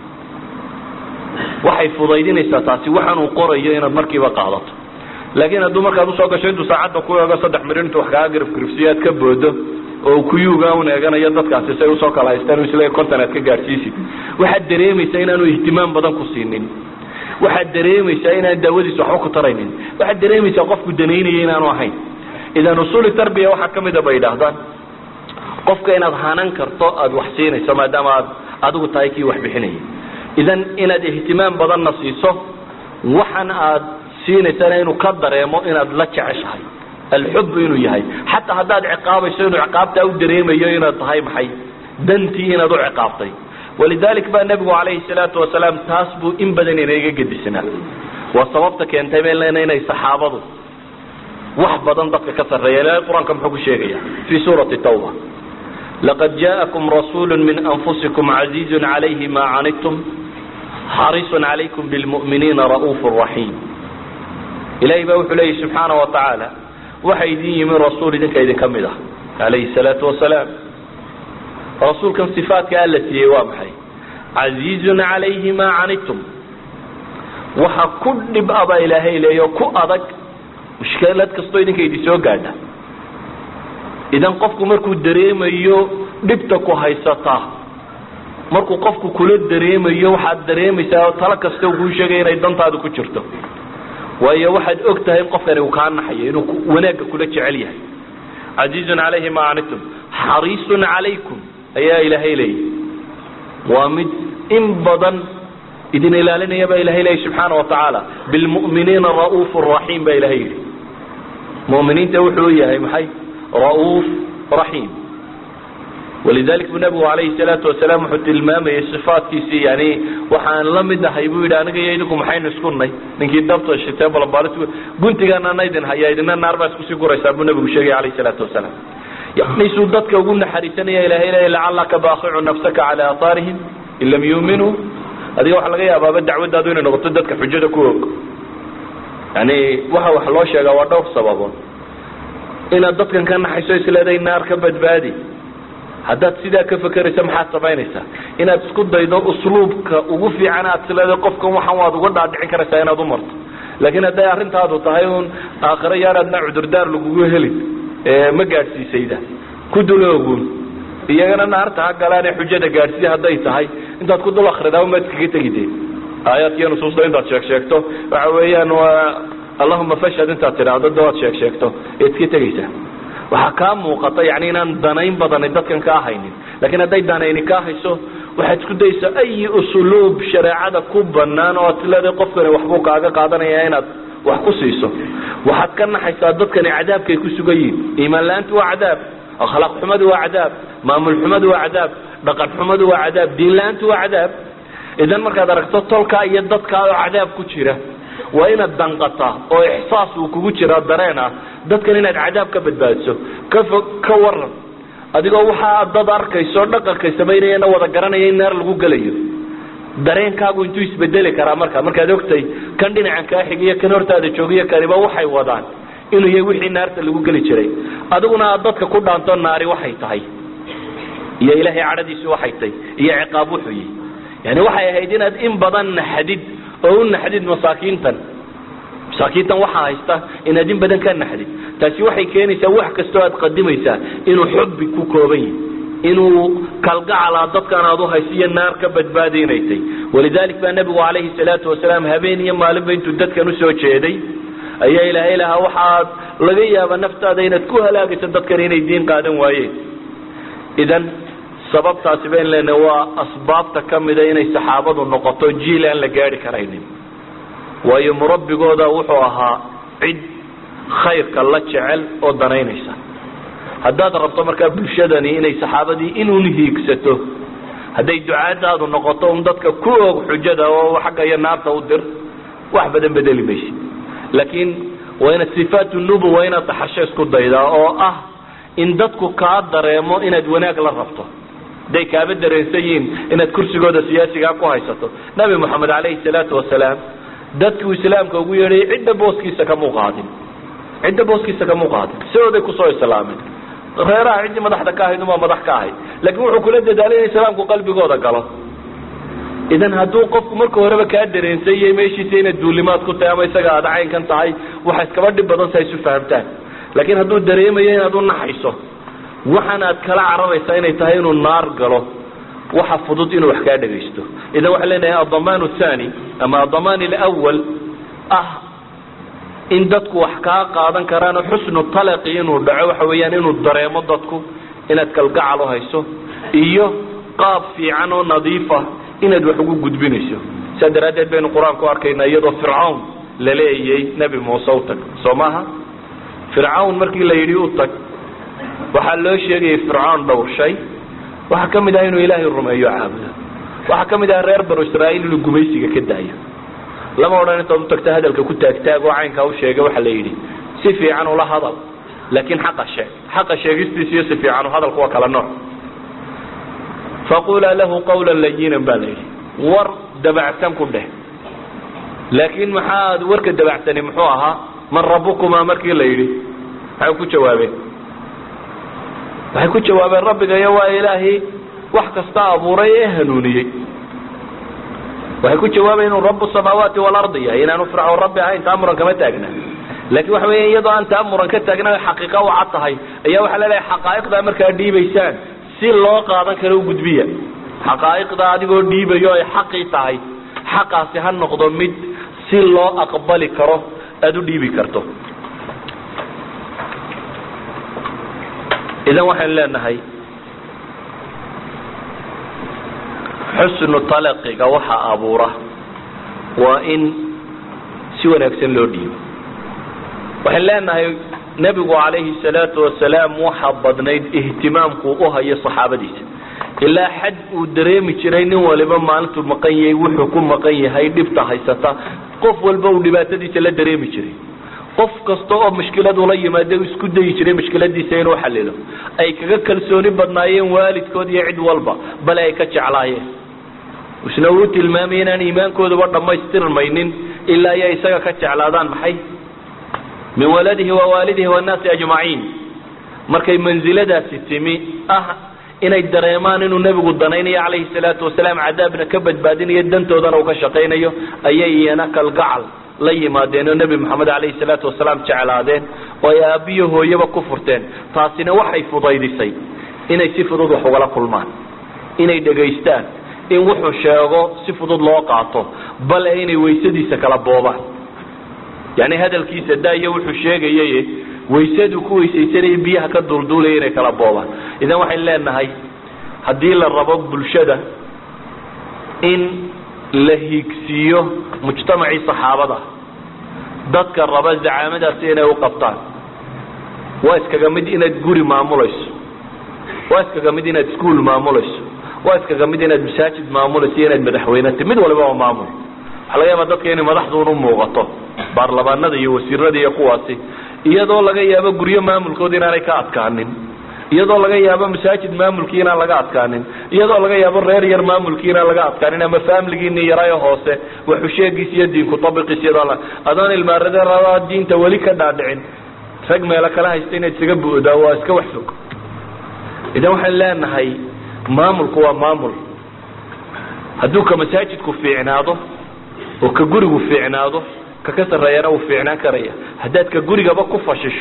waxay fudaydinaysaa taasi waxaan uu qorayo inaad markiiba qaadato laakiin hadduu markaad usoo gasho intuu saacadda ku eego saddex mirir intu wax kaaga garifgarifsiyo aad ka boodo oo kuyuga un eeganayo dadkaasi say usoo kala haystaan isle konton aad ka gaadhsiisid waxaad dareemaysaa inaanu ihtimaam badan ku siinin waxaad dareemaysaa inaan daawadiisa waxba ku taraynin waxaad dareemaysaa qofku danaynaya inaanu ahayn idan usuli tarbiya waxaa kamid a bay idhaahdaan qofka inaad hanan karto aada wax siinayso maadaama aad adigu tahay kii wax bixinaya idan inaad ihtimaam badanna siiso waxan aad siinaysana inuu ka dareemo inaad la jeceshahay alxub inuu yahay xataa haddaad ciqaabayso inuu ciqaabtaa u dareemayo inaad tahay maxay dantii inaad u ciqaabtay walidalik baa nebigu calayhi salaatu wasalaam taas buu in badan inaga gedisnaa waa sababta keentay bay leena inay saxaabadu wax badan dadka ka sarreeya ilahay qur-aanka muxuu ku sheegaya fii suurati tawba laqad jaakum rasuulu min anfusikum casiizun calayhi ma canidtum xariisun calaykum bilmu'miniina ra'uufu raxiim ilahay baa wuxuu leeyahy subxaana wa tacaala waxa idin yimi rasuul idinka idinka mid ah calayhi salaatu wasalaam rasuulkan sifaadka alla siiyey waa maxay casiizun calayhi ma canidtum waxa ku dhib a baa ilaahay leeya oo ku adag mushkilad kastoo idinka idin soo gaadha idan qofku markuu dareemayo dhibta ku haysataa markuu qofku kula dareemayo waxaad dareemaysaa talo kasta kuu sheegaya inay dantaada ku jirto waayo waxaad og tahay in qofkani uu kaa naxayo inuu wanaagga kula jecel yahay casiizun calayhi ma canidtum xariisun calaykum ayaa ilaahay leeyahy waa mid in badan idin ilaalinaya baa ilahay leeyahy subxaana wa tacaala bilmu'miniina ra'uuf raxiim baa ilahay yidhi mu'miniinta wuxuu yahay maxay ra'uuf raxiim walidalik buu nabigu calayhi salaatu wasalaam wuxuu tilmaamayay sifaadkiisii yani waxaan la mid ahay buu yidhi aniga iyo idinku maxaynu isku nay ninkii dabta shitee balabaalis guntigaana idin haya idina naar baa iskusii guraysaa buu nabigu sheegay calayhi salaatu wasalaam yani suu dadka ugu naxariisanaya ilahay leeya lacalaka baaqicu nafsaka cala aahaarihim in lam yuuminuu adiga waxa laga yaabaaba dacwadaadu inay noqoto dadka xujada ku og yani waxa wax loo sheegaa waa dhowr sababood inaad dadkan ka naxayso isleeday naar ka badbaadi haddaad sidaa ka fekeraysa maxaad samaynaysaa inaad isku daydo usluubka ugu fiican aad isleeday qofkan waxan waad uga dhaadhicin karaysaa inaad u marto laakiin hadday arrintaadu tahay un aakhiro yaanaadna cudurdaar lagugu helin ma gaadhsiisayda ku duloogun iyagana naarta ha galaane xujada gaadhsii hadday tahay intaad ku dul akridaa umaad iskaga tegide aayaadkiiyo nusuusta intaad sheeg sheegto waxa weeyaan waa allahuma fashhad intaad tidhaahdo de waad sheeg sheegto ead iska tegaysaa waxaa kaa muuqata yani inaan danayn badani dadkan kaa haynin lakiin hadday danayni kaa hayso waxaad isku daysaa ayi usluub shareecada ku banaan oo aad leedahay qofkani waxbuu kaaga qaadanaya inaad wax ku siiso waxaad ka naxaysaa dadkani cadaabkay ku sugan yihin iimaan la-aantu waa cadaab akhlaaq xumadu waa cadaab maamul xumadu waa cadaab dhaqan xumadu waa cadaab diin la-aantu waa cadaab idan markaad aragto tolkaa iyo dadkaa oo cadaab ku jira waa inaad danqataa oo ixsaas uu kugu jiraa dareen ah dadkan inaad cadaab ka badbaadiso ka fog ka waran adigoo waxaa dad arkayso dhaqankay samaynayana wada garanaya in naar lagu gelayo dareenkaagu intuu isbedeli karaa marka markaad ogtay kan dhinacan kaa xigiyo kan hortaada joogiyo kaniba waxay wadaan inuu yahay wixii naarta lagu geli jiray adiguna aad dadka ku dhaanto naari waxay tahay iyo ilaahay cadhadiisu waxay tahay iyo ciqaab wuxuu yihi yani waxay ahayd inaad in badan naxdid oo u naxdid masaakiintan masaakiintan waxaa haysta inaad in badan ka naxdid taasi waxay keenaysaa wax kastoo aad qadimaysaa inuu xubbi ku kooban yahi inuu kalgacala dadkan aad uhayso iyo naar ka badbaadinaysay walidalik baa nebigu calayhi salaatu wasalaam habeen iyo maalinba intuu dadkan usoo jeeday ayaa ilaahay lahaa waxaad laga yaaba naftaada inaad ku halaagayso dadkan inay diin qaadan waayeen idan sababtaasi bayn leenahay waa asbaabta ka mida inay saxaabadu noqoto jiil aan la gaari karaynin waayo murabbigooda wuxuu ahaa cid khayrka la jecel oo danaynaysa haddaad rabto markaa bulshadani inay saxaabadii inuun hiigsato hadday ducaadaadu noqoto un dadka ku og xujada oo xagga iyo naarta u dir wax badan bedeli maysid laakiin waa inaad sifaat nubuwa inaad daxasho isku daydaa oo ah in dadku kaa dareemo inaad wanaag la rabto hadday kaaba dareensan yihiin inaad kursigooda siyaasigaa ku haysato nabi moxamed calayhi salaatu wasalaam dadkuu islaamka ugu yeedhay cidda booskiisa kamuu qaadin cidda booskiisa kamuu qaadin sidooday kusoo islaameen reeraha ciddii madaxda ka ahayd umaa madax ka ahayd laakiin wuxuu kula dadaalay in islaamku qalbigooda galo idan hadduu qofku marka horeba kaa dareensan yahay meeshiisa inaad duulimaad ku tahay ama isaga aada caynkan tahay waxa iskaba dhib badan sa isu fahamtaan laakiin hadduu dareemayo inaad u naxayso waxaan aad kala cararaysaa inay tahay inuu naar galo waxa fudud inuu wax kaa dhagaysto idan waxaan leenahay adamaan thani ama adamaan alawal ah in dadku wax kaa qaadan karaanoo xusnu talaqi inuu dhaco waxa weeyaan inuu dareemo dadku inaad kalgacal uhayso iyo qaab fiican oo nadiifa inaad wax ugu gudbinayso saa daraaddeed baynu qur-aanku arkaynaa iyadoo fircawn la leeyay nebi muuse u tag soo maaha fircawn markii la yidhi u tag waxaa loo sheegayay fircawn dhowr shay waxaa ka mid ah inuu ilaahay rumeeyo caabudo waxaa ka mid ah reer banu israa'iil inuu gumaysiga ka daayo lama odhan intaad utagto hadalka ku taagtaag oo caynkaa u sheega waxa la yidhi si fiican ula hadal laakiin xaqa sheeg xaqa sheegistiisa iyo si fiican u hadalku waa kala nooc faqulaa lahu qawla layinan baa la yidhi war dabacsan ku dheh laakiin maxaad warka dabacsani muxuu ahaa man rabukumaa markii la yidhi maxay ku jawaabeen waxay ku jawaabeen rabbigayo waa ilaahay wax kasta abuuray ee hanuuniyey waxay ku jawaabayen inuu rabu samaawaati waalardi yahay inaanu fircawn rabbi ahayn taa muran kama taagna laakiin waxa weya iyadoo aan taa muran ka taagna xaqiiqa u cad tahay ayaa waxaa leleeyahay xaqaa'iqdaa markaa dhiibaysaan si loo qaadan karo u gudbiya xaqaa'iqda adigoo dhiibayo ay xaqii tahay xaqaasi ha noqdo mid si loo aqbali karo aada u dhiibi karto idan waxaynu leenahay xusnu talaqiga waxa abuura waa in si wanaagsan loo dhiibo waxaynu leenahay nebigu calayhi salaatu wasalaam waxa badnayd ihtimaamkuu u hayo saxaabadiisa ilaa xad uu dareemi jiray nin waliba maalintuu maqan yahay wuxuu ku maqan yahay dhibta haysata qof walba uu dhibaatadiisa la dareemi jiray qof kasta oo mushkilad ula yimaada isku dayi jiray mushkiladiisa inuu xalilo ay kaga kalsooni badnaayeen waalidkood iyo cid walba bale ay ka jeclaayeen isna uu tilmaamay inaan iimaankooduba dhammaystirmaynin ilaa iyo isaga ka jeclaadaan maxay min waladihi wa waalidihi wannaasi ajmaciin markay mansiladaasi timi ah inay dareemaan inuu nebigu danaynayo calayhi salaatu wasalaam cadaabna ka badbaadinayo dantoodana uu ka shaqaynayo ayay iyana kalgacal la yimaadeen oo nebi moxamed calayhi salaatu wasalaam jeclaadeen oo ay aabbiyo hooyaba ku furteen taasina waxay fudaydisay inay si fudud wax ugala kulmaan inay dhegaystaan in wuxuu sheego si fudud loo qaato bale inay waysadiisa kala boobaan yani hadalkiisa daayo wuxuu sheegayay waysaduu ku weysaysanaya biyaha ka duulduulaya inay kala boobaan idan waxaynu leenahay haddii la rabo bulshada in la hiigsiiyo mujtamacii saxaabada dadka raba zacaamadaasi inay u qabtaan waa iskaga mid inaad guri maamulayso waa iskaga mid inaad iskuol maamulayso waa iskaga mid inaad masaajid maamulayso iyo inaad madaxweyneta mid waliba waa maamul waxaa laga yaaba dadka inay madaxduun u muuqato baarlamaanada iyo wasiirada iyo kuwaasi iyadoo laga yaabo guryo maamulkooda inaanay ka adkaanin iyadoo laga yaabo masaajid maamulkii inaan laga adkaanin iyadoo laga yaabo reer yar maamulkii inaan laga adkaanin ama faamiligiini yarayo hoose waxusheegiis iyo diinku tabiqiis iyadoo adoon ilmaarada diinta weli ka dhaadhicin rag meelo kala haysta inaad isaga bu'daa waa iska wax fog idan waxaan leenahay maamulku waa maamul hadduu ka masaajidku fiicnaado oo ka gurigu fiicnaado ka ka sarreeyana uu fiicnaan karaya haddaad ka gurigaba ku fashisho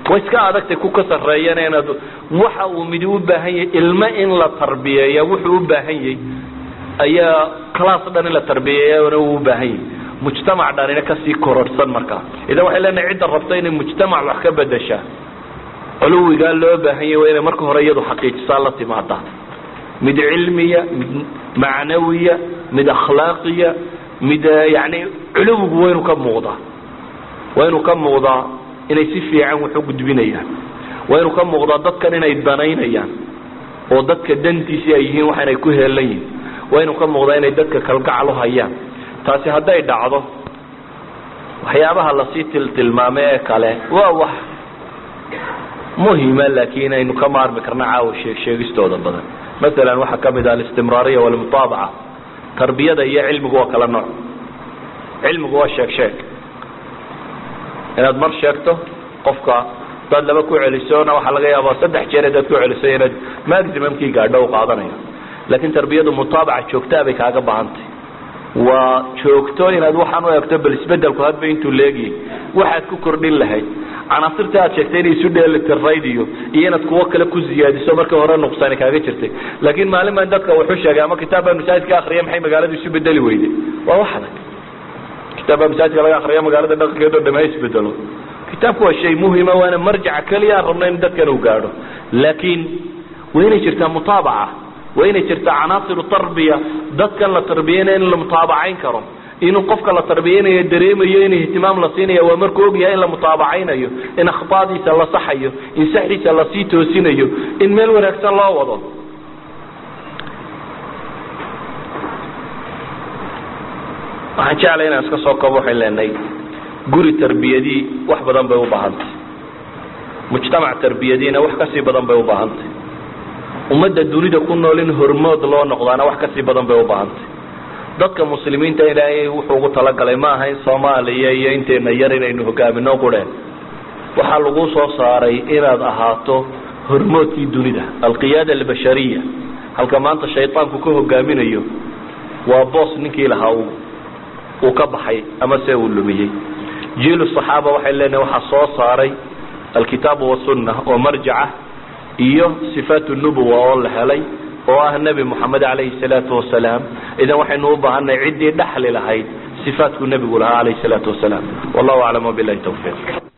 way iska adagtay ku ka sarreeyana inaad waxa uu midi u baahan yahay ilmo in la tarbiyeeya wuxuu u baahan yahay ayaa class dhan in la tarbiyeeyana uu u baahan yahay mujtamac dhanina kasii kororhsan markaa idan waxay leenahay cidda rabta inay mujtamac wax ka bedeshaa culuwigaa loo baahan yahy waa inay marka hore iyadu xaqiijisaa la timaada mid cilmiya mid macnawiya mid akhlaaqiya mid yani culuwigu waa inuu ka muuqdaa waa inuu ka muuqdaa inay si fiican wax u gudbinayaan waa inuu ka muuqdaa dadkan inay danaynayaan oo dadka dantiisii ay yihiin waxaanay ku heelan yihin waa inuu ka muuqdaa inay dadka kalgacal u hayaan taasi hadday dhacdo waxyaabaha lasii tiltilmaamay ee kale waa wax muhima laakiin aynu ka maarmi karna caawa sheeg sheegistooda badan masalan waxaa ka mid ah alistimraariya walmutaabaca tarbiyada iyo cilmigu waa kala nooc cilmigu waa sheeg sheeg inaad mar sheegto qofka hadaad laba ku celisona waxaa laga yaaba saddex jeer hadaad ku celiso inaad maximumkii gaadho u qaadanayo laakiin tarbiyadu mutaabaca joogtaa bay kaaga baahantay waa joogto inaad waxaan u egto bal isbedelku hadba intuu leegyahay waxaad ku kordhin lahayd canaasirta aad sheegtay inay isu dheelitirayd iyo iyo inaad kuwo kale ku ziyaadiso markii hore nuqsaani kaaga jirtay laakiin maalin baan dadka wuxuu sheegay ama kitaab baa masaajidka akriya maxay magaaladu isu bedeli weyday waa wax adag kitaab baa masaajidka laga akriya magaalada dhaqankeedo dham ha isbedelo kitaabku waa shay muhima waana marjaca keliya aan rabno in dadkan uu gaadho laakiin waa inay jirtaa mutaabaca waa inay jirtaa canaasiru tarbiya dadkan la tarbiyanaya in la mutaabacayn karo inuu qofka la tarbiyanayo dareemayo in ihtimaam la siinaya waa markuu ogyahay in la mutaabacaynayo in akhtaadiisa la saxayo in saxdiisa lasii toosinayo in meel wanaagsan loo wado waxaan jeclay inaan iska soo koobo waxay leenahay guri tarbiyadii wax badan bay u baahantay mujtamac tarbiyadiina wax kasii badan bay u baahantay ummadda dunida ku nool in hormood loo noqdaana wax kasii badan bay u baahantay dadka muslimiinta ilaahay wuxuu ugu talagalay ma aha in soomaaliya iyo inteena yar inaynu hogaamino qureen waxaa lagu soo saaray inaad ahaato hormoodkii dunida alqiyaada albashariya halka maanta shaydaanku ka hogaaminayo waa boos ninkii lahaa uu ka baxay ama se uu lumiyey jiilu saxaaba waxay leenahay waxaa soo saaray alkitaabu wasunna oo marjaca iyo sifaat nubuwa oo la helay oo ah nebi moxamed calayhi salaatu wasalaam idan waxaynu u baahanay ciddii dhaxli lahayd sifaatku nebigu lahaa calayhi salaatu wasalaam wallahu aclam wabilahi tawfiiq